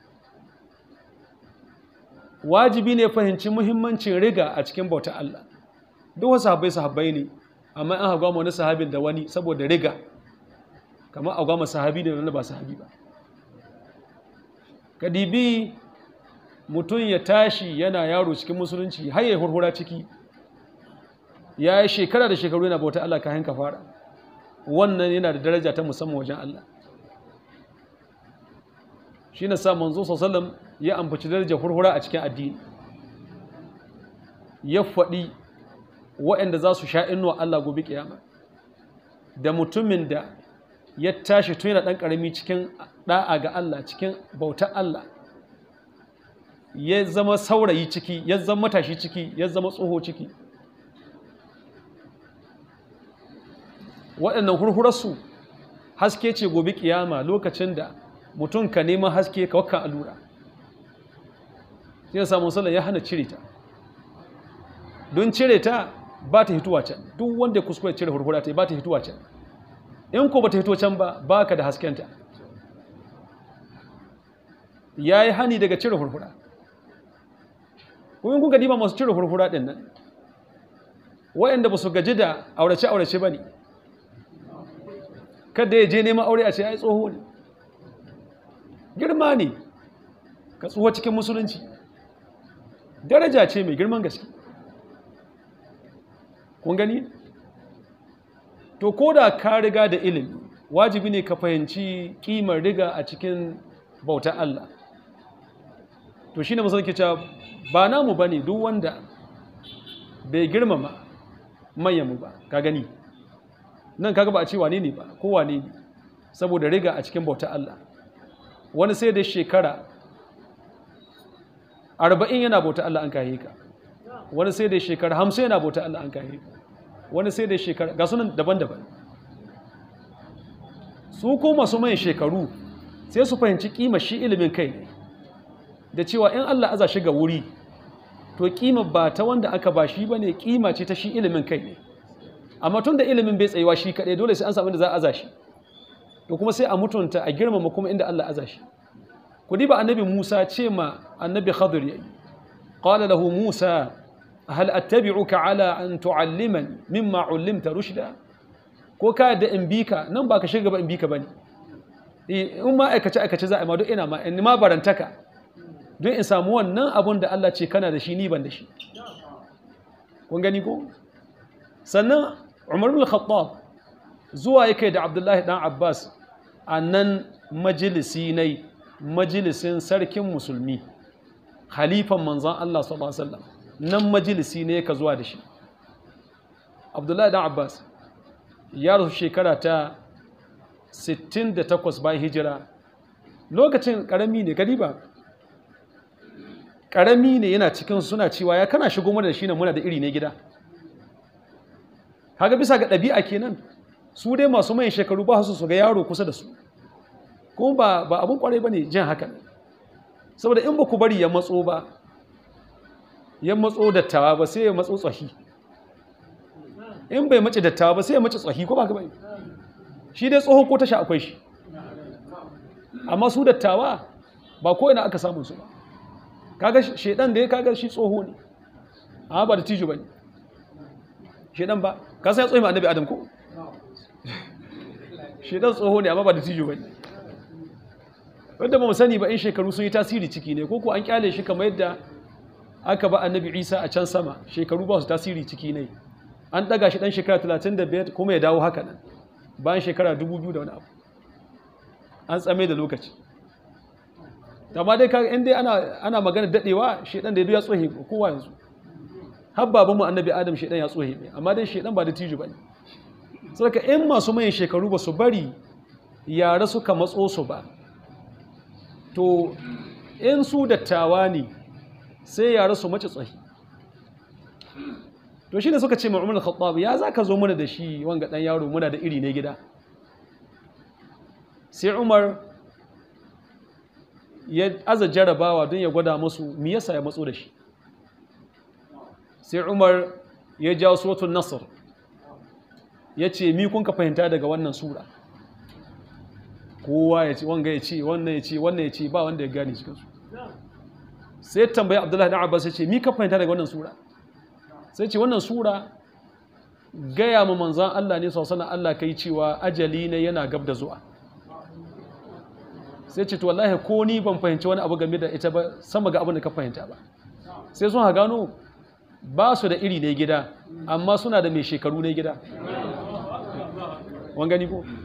wajibi ne fahimci muhimmancin riga a cikin bauta Allah duk wasu sahabbai sahabbai ne amma an hagwa wani sahabin da wani saboda riga kamar a gwamma sahabi da wani ba sahabi ba kadibi mutum ya tashi yana yaro cikin musulunci har ya hurhura ciki ya yi shekara da shekaru yana bauta Allah kayan ka fara wannan yana da daraja ta musamman wajen Allah shi na sa manzo sallam ya ambaci darajar hurhura a cikin addini ya faɗi waɗanda za su sha inuwa Allah gobe kiyama da mutumin da ya tashi tun yana ɗan ƙarami cikin ɗa'a ga Allah cikin bautar Allah ya zama saurayi ciki ya zama matashi ciki ya zama tsoho ciki waɗannan hurhurarsu haske ce gobe kiyama lokacin da mutum ka neman haske ka wakka allura sai ya samu sallah ya hana cire ta don cire ta ba ta hituwa can duk wanda ya kuskure cire hurhura ta ba ta hituwa can in ko ba ta hito can ba ba ka da haskenta ya yi hani daga cire hurhura kuma kuka diba masu cire hurhura ɗin nan wa'anda ba su gaji da aurace-aurace ba ne kada ya je neman aure a ce ya yi tsoho ne girma ne ka tsuwa cikin musulunci daraja ce mai girman gaske kun gani to ko da ka riga da ilimi wajibi ne ka fahimci kimar riga a cikin bauta Allah to shine musulunci cewa ba namu bane duk wanda bai girmama manyanmu ba ka gani nan kaga ba a ce wane ne ba ko wane ne saboda riga a cikin bauta Allah wani sai da shekara arba'in yana bauta Allah an kayi ka wani sai da shekara hamsin yana bauta Allah an kayi ka wani sai da shekara ga sunan daban-daban su ko masu mai shekaru sai su fahimci kima shi ilimin kai ne da cewa in Allah aza shi ga wuri to kima ba ta wanda aka ba shi ba ne kima ce ta shi ilimin kai ne amma tun da ilimin bai tsayuwa shi kaɗai dole sai an samu da za a aza shi to kuma sai a mutunta a girmama kuma inda Allah aza shi ku diba annabi Musa ce ma annabi Khadir yayi qala lahu Musa hal attabi'uka ala an tu'allimani mimma 'allimta rushda ko ka yadda in bi ka nan ba ka shiga ba in bi ka bane in ma aikace aikace za a yi ma duk ina ma in ma barantaka don in samu wannan abun da Allah ce kana da shi ni ban da shi kun gani ko sannan Umar bin Khattab zuwa yake da Abdullahi dan Abbas a nan majalisi ne majalisin sarkin musulmi khalifan manzan Allah sallallahu alaihi wasallam nan majalisi ne ka zuwa da shi Abdullahi dan Abbas ya rasu shekara ta 68 bayan hijira lokacin karami ne gari ba karami ne yana cikin suna cewa ya kana shigo mana da shi ne muna da iri ne gida kaga bisa ga ɗabi'a kenan su dai masu mai shekaru ba su su ga yaro kusa da su kuma ba ba abun kwarai bane jin haka saboda in ba ku bari ya matso ba ya matso dattawa ba sai ya matso tsahi in bai mace dattawa ba sai ya mace tsahi ko ba ka bai shi dai tsoho ko tasha akwai shi amma su dattawa ba ko ina aka samun su ba kaga shedan da ya kaga shi tsoho ne amma ba da tijo bane shedan ba ka san ya tsohi ma annabi adam ko shedan tsoho ne amma ba da tijo bane wanda ba mu sani ba in shekaru sun yi tasiri ciki ne ko ko an kyale shi kamar yadda aka ba annabi Isa a can sama shekaru ba su tasiri ciki ne an daga shi dan shekara 35 kuma ya dawo haka nan bayan shekara 2000 da wani abu an tsame da lokaci amma dai kaga in dai ana ana magana dadewa shedan da ya tsohe kowa yanzu har babanmu annabi adam shedan ya tsohe ne amma dai shedan ba da tiju bane saboda in masu mayan shekaru ba su bari yara suka matso su ba to in su dattawa ne sai yara su mace tsohi to shine suka ce ma'amul khattab ya zaka zo mana da shi wanga dan yaro muna da iri ne gida sai umar ya aza jarabawa don ya gwada musu me yasa ya matso da shi sai umar ya jawo suratul nasr ya ce mi kun ka fahimta daga wannan sura kowa ya ce wanga ya ce wannan ya ce wannan ya ce ba wanda ya gane cikinsu sai tambayi abdullahi da abbas ya ce mi ka fahimta daga wannan sura sai ce wannan sura gaya ma manzan Allah ne sausanan Allah ka yi cewa ajali ne yana gab da zuwa sai ce to wallahi ko ni ban fahimci wani abu game da ita ba sama ga abin da ka fahimta ba sai sun ha gano ba su da iri ne gida amma suna da mai shekaru ne gida wan gani ko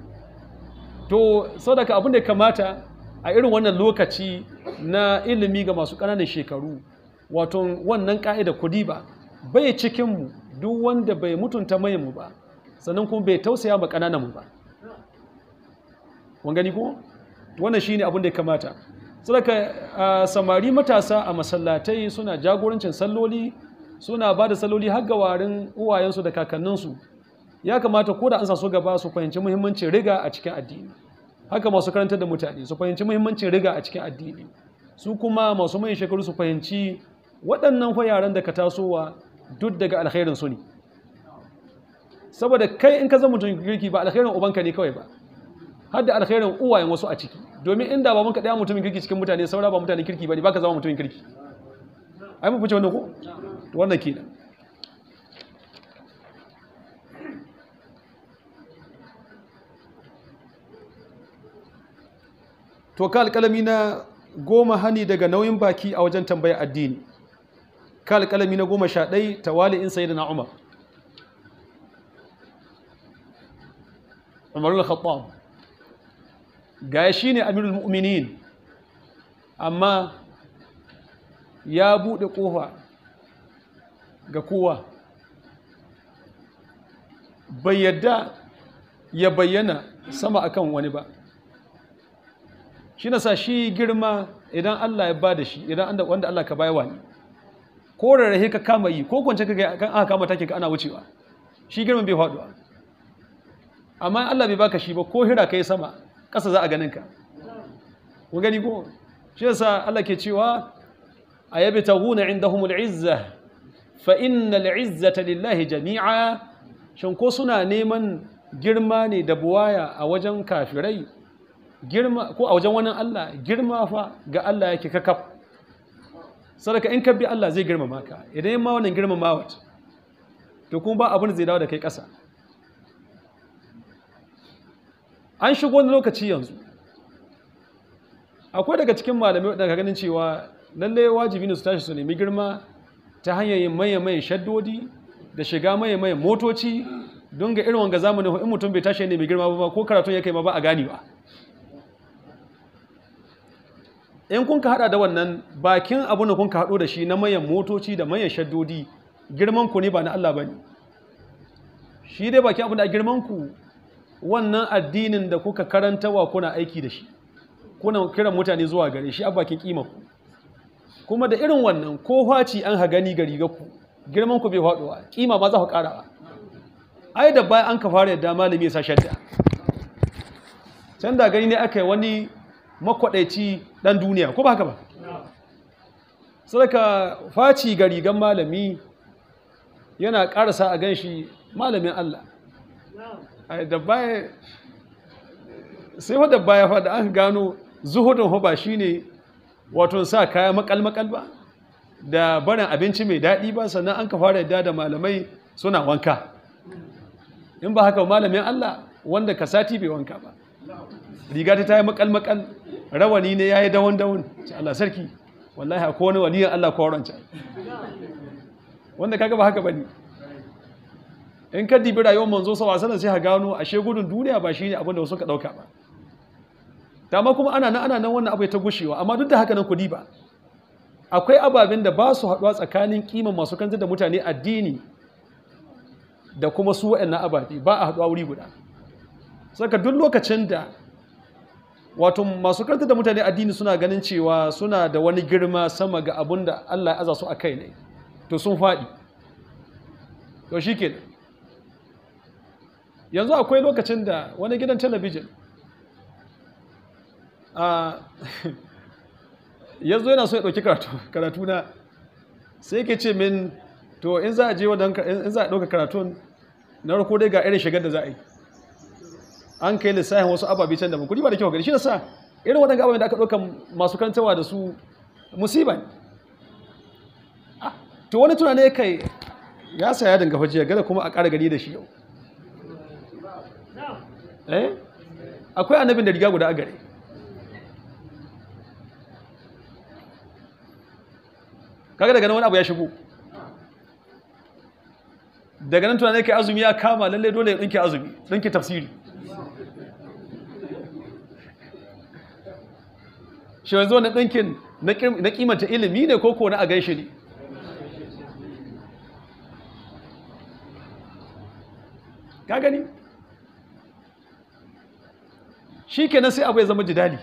to sadaka abin da kamata a irin wannan lokaci na ilimi ga masu ƙananan shekaru wato wannan ƙa'ida kudi ba bai cikinmu duk wanda bai mutunta mayanmu ba sannan kuma bai tausaya ma ƙanananmu ba wan gani ko wannan shine abin da kamata sadaka samari matasa a masallatai suna jagorancin salloli suna ba da salloli har ga warin uwayensu da kakanninsu ya kamata ko da an sa su gaba su fahimci muhimmancin riga a cikin addini haka masu karantar da mutane su fahimci muhimmancin riga a cikin addini su kuma masu mai shekaru su fahimci waɗannan fa yaran da ka tasowa duk daga alkhairin su ne saboda kai in ka zama mutum kirki ba alkhairin ubanka ne kawai ba har da alkhairin uwayen wasu a ciki domin inda ba ka ɗaya mutumin kirki cikin mutane saura ba mutanen kirki ba ne ba ka zama mutumin kirki ai mu fice wannan ko wannan kenan to ka alƙalami na goma hani daga nauyin baki a wajen tambaya addini ka alƙalami na goma sha ɗai tawali'in sayi da na umar umarul khattab ga shi ne amirul mu'minin amma ya buɗe ƙofa ga kowa bai yadda ya bayyana sama akan wani ba shi na sa shi girma idan Allah ya ba da shi idan wanda Allah ka bayawa ne ko rarrahe ka kama yi ko kwance ka kan aka kama take ka ana wucewa shi girman bai faduwa amma Allah bai baka shi ba ko hira kai sama ƙasa za a ganin ka ku gani ko shi yasa Allah ke cewa ayabi taghuna indahumul izza fa innal izzata lillahi jami'a shin ko suna neman girma ne da buwaya a wajen kafirai girma ko a wajen wani Allah girma fa ga Allah yake kakaf sadaka in ka bi Allah zai girmama ka idan yamma wannan girmama wat to kuma ba abin da zai dawo da kai ƙasa an shigo wani lokaci yanzu akwai daga cikin malamai daga ganin cewa lalle wajibi ne su tashi su nemi girma ta hanyar yin maye-maye shaddodi da shiga maye-maye motoci don ga irin wanga zamanin in mutum bai tashi ya nemi girma ba ko karatun ya kai ma ba a gani ba in kun ka hada da wannan bakin abu da kun ka hado da shi na mayan motoci da mayan shaddodi girman ku ne ba na Allah bane shi dai bakin abu da girman ku wannan addinin da kuka karantawa kuna aiki da shi kuna kiran mutane zuwa gare shi a bakin kima ku kuma da irin wannan ko faci an hagani ga riga ku girman ku bai faduwa kima ma za ku karawa ai da bayan an ka fara yadda malami ya sa shadda can da gani ne aka yi wani makwadaici dan duniya ko ba haka ba sadaka faci ga rigan malami yana karasa a gan shi malamin Allah da baya sai wadda baya fada an gano zuhudun ba shine wato sa kaya makal-makal ba da barin abinci mai daɗi ba sannan an ka fara yadda da malamai suna wanka in ba haka malamin Allah wanda ka sati bai wanka ba riga ta yi makal-makal rawani ne ya yi dawon-dawon ce Allah sarki wallahi a kowane waliyan Allah kowaranci wanda kaga ba haka ba ne in ka dibi rayuwar manzo sa wasan sai ha gano ashe gudun duniya ba shine abin da wasu ka dauka ba dama kuma ana nan ana nan wannan abu ya ta gushewa amma duk da haka nan kudi ba akwai ababen da ba su haɗuwa tsakanin kiman masu kantar da mutane addini da kuma su waɗannan ababe ba a haɗuwa wuri guda saka duk lokacin da wato masu kantar da mutane addini suna ganin cewa suna da wani girma sama ga abin da Allah ya aza su a kai ne to sun faɗi to shi kenan yanzu akwai lokacin da wani gidan talabijin yanzu yana so ya ɗauki karatu na sai ke ce min to in za a je wadda in za a ɗauka karatun na rako dai ga irin shigar da za a yi an kai lissafin wasu ababe can da ba kudi ba da kyau gari shi da sa irin waɗanda ababe da aka ɗauka masu karantarwa da su musiba ne to wani tunane kai ya saya dinga fajiya gada kuma a ƙara gani da shi yau eh akwai annabin da riga guda a gare kaga daga nan wani abu ya shigo daga nan tunanin kai azumi ya kama lalle dole ya ɗinke azumi ɗinke tafsiri shi wanzu wani ɗinkin na kimanta ilimi ne ko ko na a gaishe ne ka gani shi kenan sai abu ya zama jidali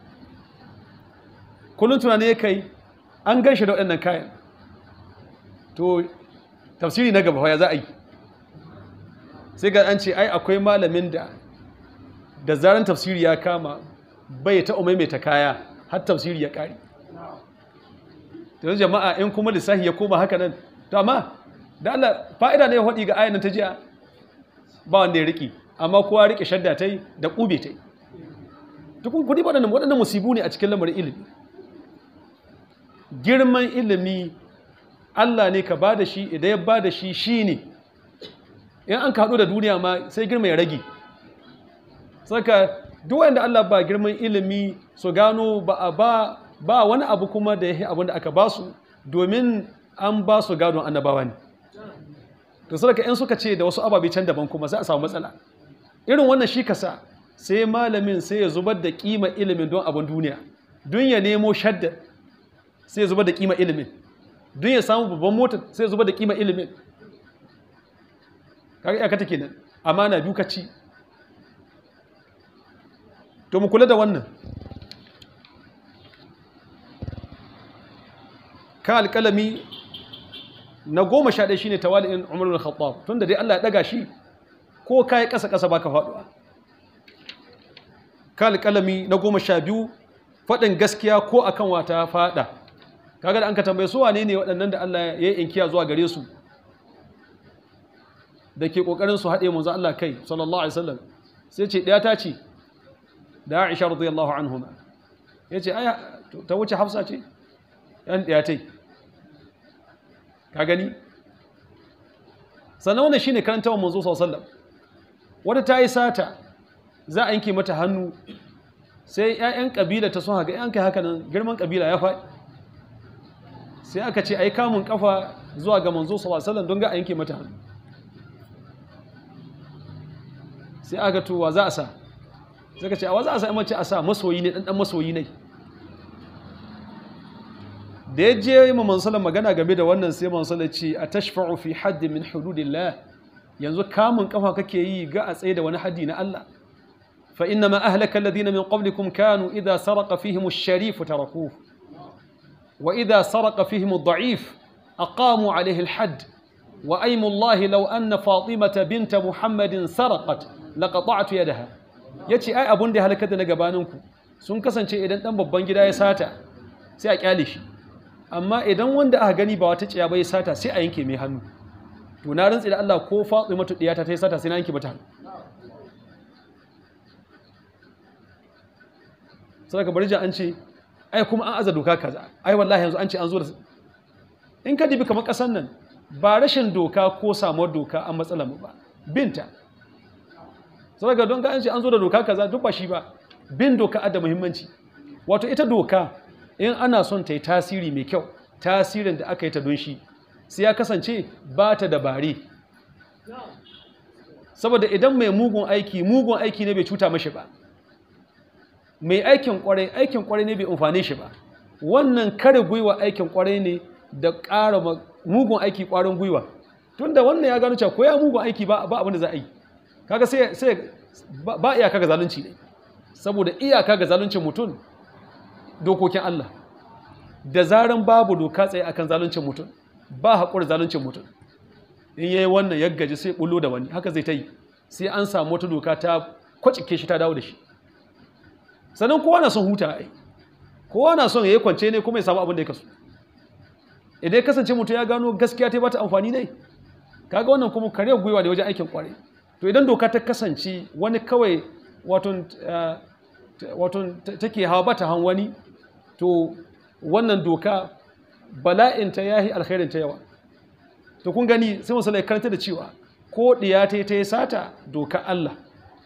kullum tunanin ya kai an gan shi da waɗannan kayan to tafsiri na gaba ya za a yi sai ga an ce ai akwai malamin da da zaren tafsiri ya kama bai ta ta kaya har tafsiri ya ƙari yanzu jama'a in kuma lissahi ya koma haka nan to amma da Allah fa'ida ne ya haɗi ga ayyana ta jiya ba wanda ya riƙe amma kowa riƙe shadda ta yi da ƙube ta yi tukun kudi waɗannan waɗannan musibu ne a cikin lamarin ilimi girman ilimi Allah ne ka ba da shi idan ya ba da shi shi ne in an kaɗo da duniya ma sai girma ya rage saka duwanda Allah ba girman ilimi su gano ba a ba ba wani abu kuma da ya yi abin da aka ba su domin an ba su gadon annabawa ne to sadaka in suka ce da wasu ababe can daban kuma sai a samu matsala irin wannan shi kasa sai malamin sai ya zubar da kima ilimin don abin duniya don ya nemo shadda sai ya zubar da kima ilimin don ya samu babban mota sai ya zubar da kima ilimin kaga iyaka take nan amana biyu ka ci to mu kula da wannan ka alƙalami na goma sha ɗaya shine tawali'in umar bin khattab tunda dai Allah ya ɗaga shi ko kai ƙasa ƙasa baka faɗuwa ka alƙalami na goma sha biyu faɗin gaskiya ko akan wata faɗa kaga da an ka tambaye su wane ne waɗannan da Allah ya yi inkiya zuwa gare su da ke ƙoƙarin su haɗe manzo Allah kai sallallahu alaihi wasallam sai ce ɗaya ta ce da Aisha radiyallahu anhuma yace aya ta wuce Hafsa ce yan ɗaya tai ka gani sannan wannan shine karantawa manzo sallallahu alaihi wasallam wata ta yi sata za a yanke mata hannu sai 'ya'yan ƙabila ta sun haka 'yan kai haka nan girman ƙabila ya faɗi sai aka ce ai kamun kafa zuwa ga manzo sallallahu don ga a yanke mata hannu sai aka to wa za a sa sai ka ce a wa za a sa mace a sa masoyi ne dan dan masoyi ne da ya je ma manzo magana game da wannan sai manzo ce a tashfa'u fi hadd min hududillah yanzu kamun kafa kake yi ga a tsaye da wani haddi na Allah fa inna ma ahlaka alladhina min qablikum kanu idha saraqa fihim ash-sharif tarakuhu وإذا سرق فيهم الضعيف أقاموا عليه الحد وأيم الله لو أن فاطمة بنت محمد سرقت لقطعت يدها yace ai abun da ya halakar da na gabaninku sun kasance idan dan babban gida ya sata sai a kyale shi amma idan wanda aka gani ba wata ciya ba ya sata sai a yanke mai hannu to na rantsi da Allah ko Fatimatu diyata ta yi sata sai na yanke mata hannu sai ka bari ji an ce ai kuma an aza doka kaza ai wallahi yanzu an ce an zo da in ka dibi kamar kasan nan ba rashin doka ko samuwar doka an matsala mu ba binta saboda don ga an ce an zo da doka kaza duk ba shi ba bin doka da muhimmanci wato ita doka in ana son ta yi tasiri mai kyau tasirin da aka yi ta don shi sai ya kasance ba ta dabare saboda idan mai mugun aiki mugun aiki ne bai cuta mashi ba mai aikin kwarai aikin kwarai ne bai amfane shi ba wannan kare gwiwa aikin kwarai ne da ƙara mugun aiki kwarin gwiwa tunda wannan ya gano cewa ko ya mugun aiki ba ba abin da za a yi kaga sai sai ba iyaka ga zalunci ne saboda iyaka ga zaluncin mutum dokokin Allah da zaran babu doka tsaye akan zaluncin mutum ba haƙuri zaluncin mutum in yayi wannan ya gaji sai bullo da wani haka zai ta yi sai an samu wata doka ta kwacike shi ta dawo da shi sannan kowa na son huta ai kowa na son ya yi kwance ne kuma ya samu abin da ya kasu idan ya kasance mutum ya gano gaskiya ta bata amfani ne kaga wannan kuma kare gwiwa da wajen aikin kwarai to idan doka ta kasance wani kawai wato take hawa bata han wani to wannan doka bala'inta ya yi alkhairinta yawa to kun gani sai musulai karanta da cewa ko ɗiya ta yi ta yi sata doka Allah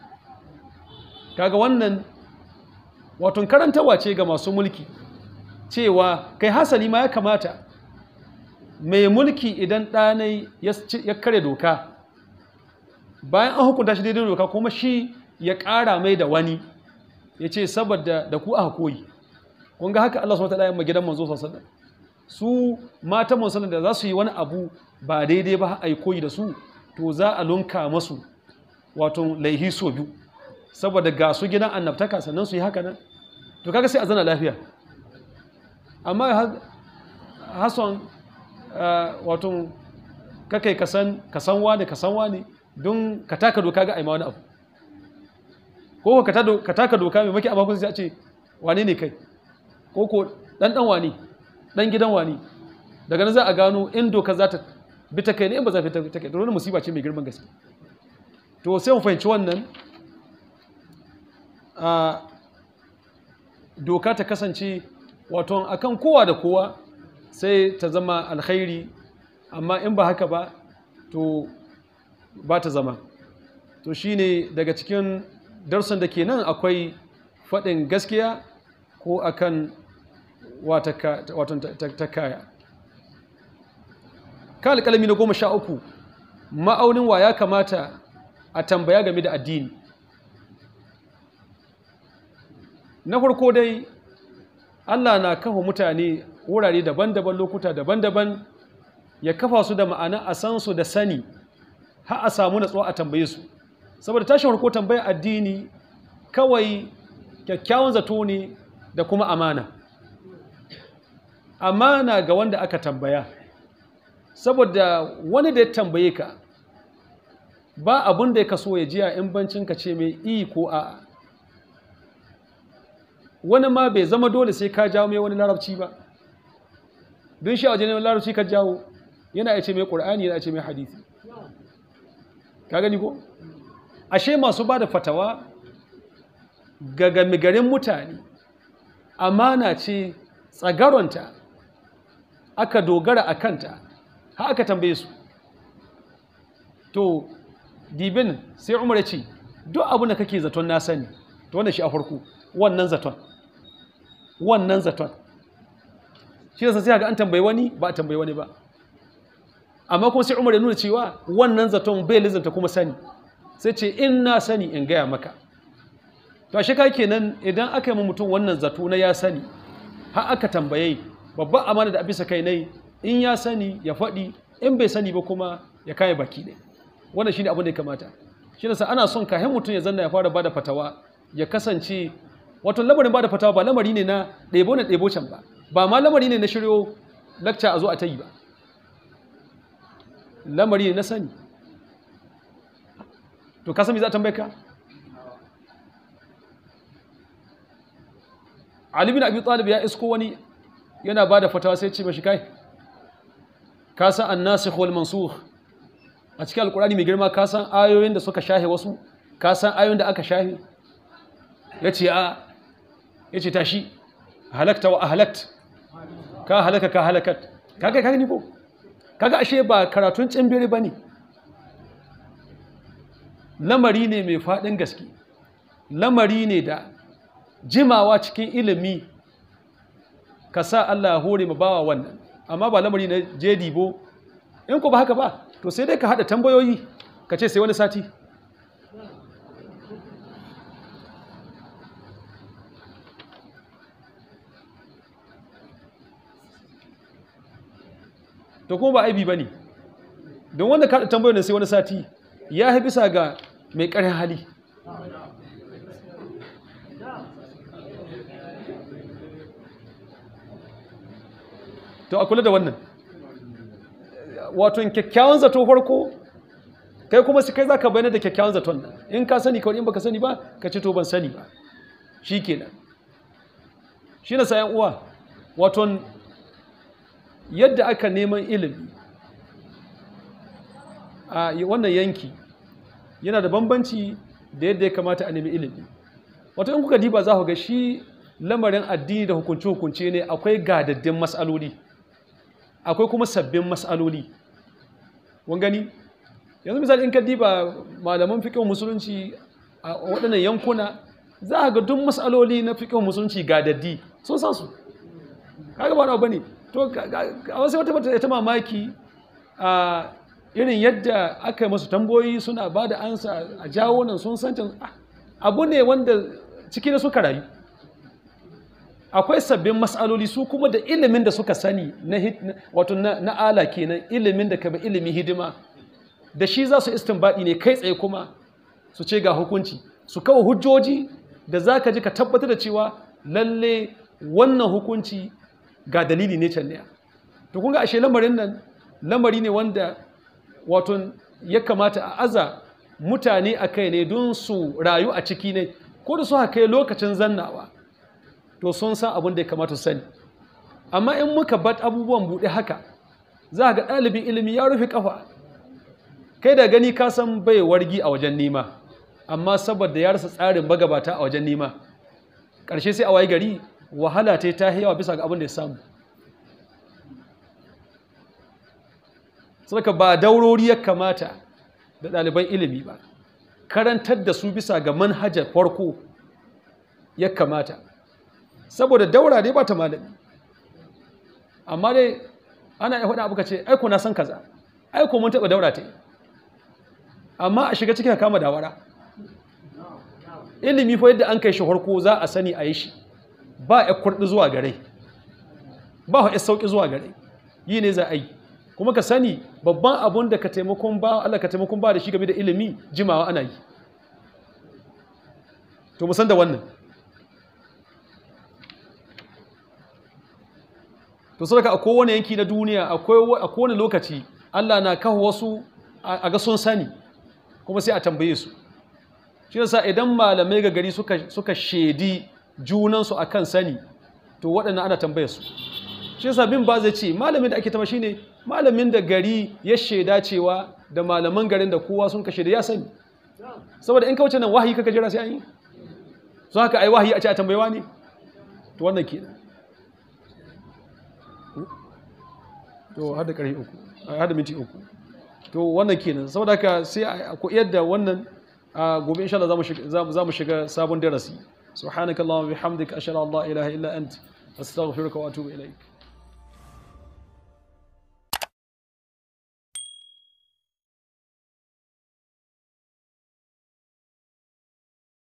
kaga wannan wato karantawa ce ga masu mulki cewa kai hasali ma ya kamata mai mulki idan ɗanai ya kare doka bayan an hukunta shi daidai doka kuma shi ya ƙara mai da wani ya ce saboda da ku aka koyi kun ga haka Allah SWT ya ma gidan manzo sallallahu su matan manzo da za su yi wani abu ba daidai ba a yi koyi da su to za a lunka masu wato laihi so biyu saboda ga su gidan annabtaka sannan su yi haka nan to kaga sai a zana lafiya amma hason wato kakai kasan kasan wani kasan wani don ka taka doka ga aima wani abu ko ka taka doka mai maki abakun sai a ce wane ne kai ko ko dan dan wani dan gidan wani daga nan za a gano in doka za ta bi ta kai ne in ba za ta ta kai to wani musiba ce mai girman gaske to sai mu fahimci wannan a doka ta kasance wato akan kowa da kowa sai ta zama alkhairi amma in ba haka ba to ba ta zama to shine daga cikin darsan da ke nan akwai faɗin gaskiya ko akan wata ta kaya ka alƙalami na goma sha uku ma'aunin wa ya kamata a tambaya game da addini na farko dai Allah na kafa mutane wurare daban-daban lokuta daban-daban ya kafa su da ma'ana a san su da sani har a samu natsuwa a tambaye su saboda tashin farko tambaya addini kawai kyakkyawan zato ne da kuma amana amana ga wanda aka tambaya saboda wani da ya tambaye ka ba abin da ya kaso ya jiya in bancin ka ce mai i ko a wani ma bai zama dole sai ka jawo mai wani larabci ba don shi a wajen larabci ka jawo yana ya ce mai ƙur'ani yana ya ce mai hadisi ka gani ko ashe masu ba da fatawa ga gamigarin mutane amana ce tsagaronta aka dogara a kanta ha aka tambaye su to dibin sai umar ce duk abin da kake zaton na sani to wannan shi a farko wannan zaton wannan zaton shi yasa sai ga an tambayi wani ba a tambayi wani ba amma kuma sai Umar ya nuna cewa wannan zaton bai lizanta kuma sani sai ce in na sani in gaya maka to shi kai kenan idan aka yi mutum wannan zato na ya sani har aka tambaye babban amana da abisa kai nai in ya sani ya faɗi in bai sani ba kuma ya kai baki ne wannan shine abin da ya kamata shi yasa ana son kahin mutum ya zanna ya fara bada fatawa ya kasance wato lamarin bada fatawa ba lamari ne na ɗebo na ɗebo can ba ba ma lamari ne na shiryo lakca a zo a ta yi ba lamari ne na sani to ka sami za a tambaye ka Ali bin Abi Talib ya isko wani yana ba da fatawa sai ce mashi kai ka san annasikh wal mansukh a cikin alkurani mai girma ka san ayoyin da suka shahe wasu ka san ayoyin da aka shahe yace a yace tashi halakta wa ahlakt ka halaka ka halakat kaga kaga ni ko kaga ashe ba karatun tsimbiri bane lamari ne mai fadin gaske lamari ne da jimawa cikin ilimi ka sa Allah ya hore ma bawa wannan amma ba lamari na jedibo in ku ba haka ba to sai dai ka haɗa tambayoyi ka ce sai wani sati to kuma ba aibi ba ne don wanda ka haɗa tambayoyin sai wani sati ya fi bisa ga mai ƙarin hali to a kula da wannan wato kyakkyawan zato farko kai kuma su kai za ka bayyana da kyakkyawan zaton nan in ka sani kawai in baka sani ba ka ce to ban sani ba shi kenan shi na sayan uwa wato yadda aka neman ilimi a wannan yanki yana da bambanci da yadda ya kamata a nemi ilimi wato in kuka diba za ku ga shi lamarin addini da hukunce-hukunce ne akwai gadaddin matsaloli akwai kuma sabbin matsaloli wani gani yanzu misali in ka diba malaman fikin musulunci a waɗannan yankuna za a ga duk matsaloli na fikin musulunci gadaddi sun san su kaga ba na bane to a wasu wata mata ta mamaki a irin yadda aka yi masu tamboyi suna ba da ansa a jawo nan sun san can abu ne wanda ciki da suka rayu akwai sabbin matsaloli su kuma da ilimin da suka sani na wato na ala kenan ilimin da ka bi ilimi hidima da shi za su istinbadi ne kai tsaye kuma su ce ga hukunci su kawo hujjoji da za ka ji ka tabbatar da cewa lalle wannan hukunci ga dalili ne can ne to kun ga ashe lamarin nan lamari ne wanda wato ya kamata a aza mutane a kai ne don su rayu a ciki ne ko da su haka lokacin zannawa to sun san abin da ya kamata su sani amma in muka bat abubuwan buɗe haka za ga ɗalibin ilimi ya rufe ƙafa kai da gani ka san bai wargi a wajen nema amma saboda ya rasa tsarin magabata a wajen nema ƙarshe sai a wayi gari wahala ta ta yawa bisa ga abin da ya samu saka ba daurori ya kamata da ɗaliban ilimi ba karantar da su bisa ga manhajar farko ya kamata saboda daura dai ba ta malami amma dai ana iya faɗa abu ka ce aiko na san kaza aiko mun taɓa daura ta yi amma a shiga cikin kama dawara ilimi fa yadda an kai shi farko za a sani a yi shi ba ya kurɗi zuwa gare ba ya sauƙi zuwa gare yi ne za a yi kuma ka sani babban abun da ka taimakon ba Allah ka taimakon ba da shi game da ilimi jimawa ana yi to musan da wannan to sadaka a kowane yanki na duniya a kowane lokaci Allah na kawo wasu a ga sun sani kuma sai a tambaye su shi yasa idan malamai ga gari suka suka shedi junansu akan sani to waɗannan ana tambaye su shi yasa bin ba zai ce malamin da ake tama shine malamin da gari ya sheda cewa da malaman garin da kowa sun kashe da ya sani saboda in ka wuce nan wahayi kaka jira sai an yi so haka ai wahayi a ce a tambayewa ne to wannan kenan to hada ƙarfi uku hada minti uku to wannan kenan saboda haka sai a koyar da wannan a gobe insha Allah za mu shiga sabon darasi subhanakallahumma bihamdika ashhadu an la ilaha illa ant astaghfiruka wa atubu ilaik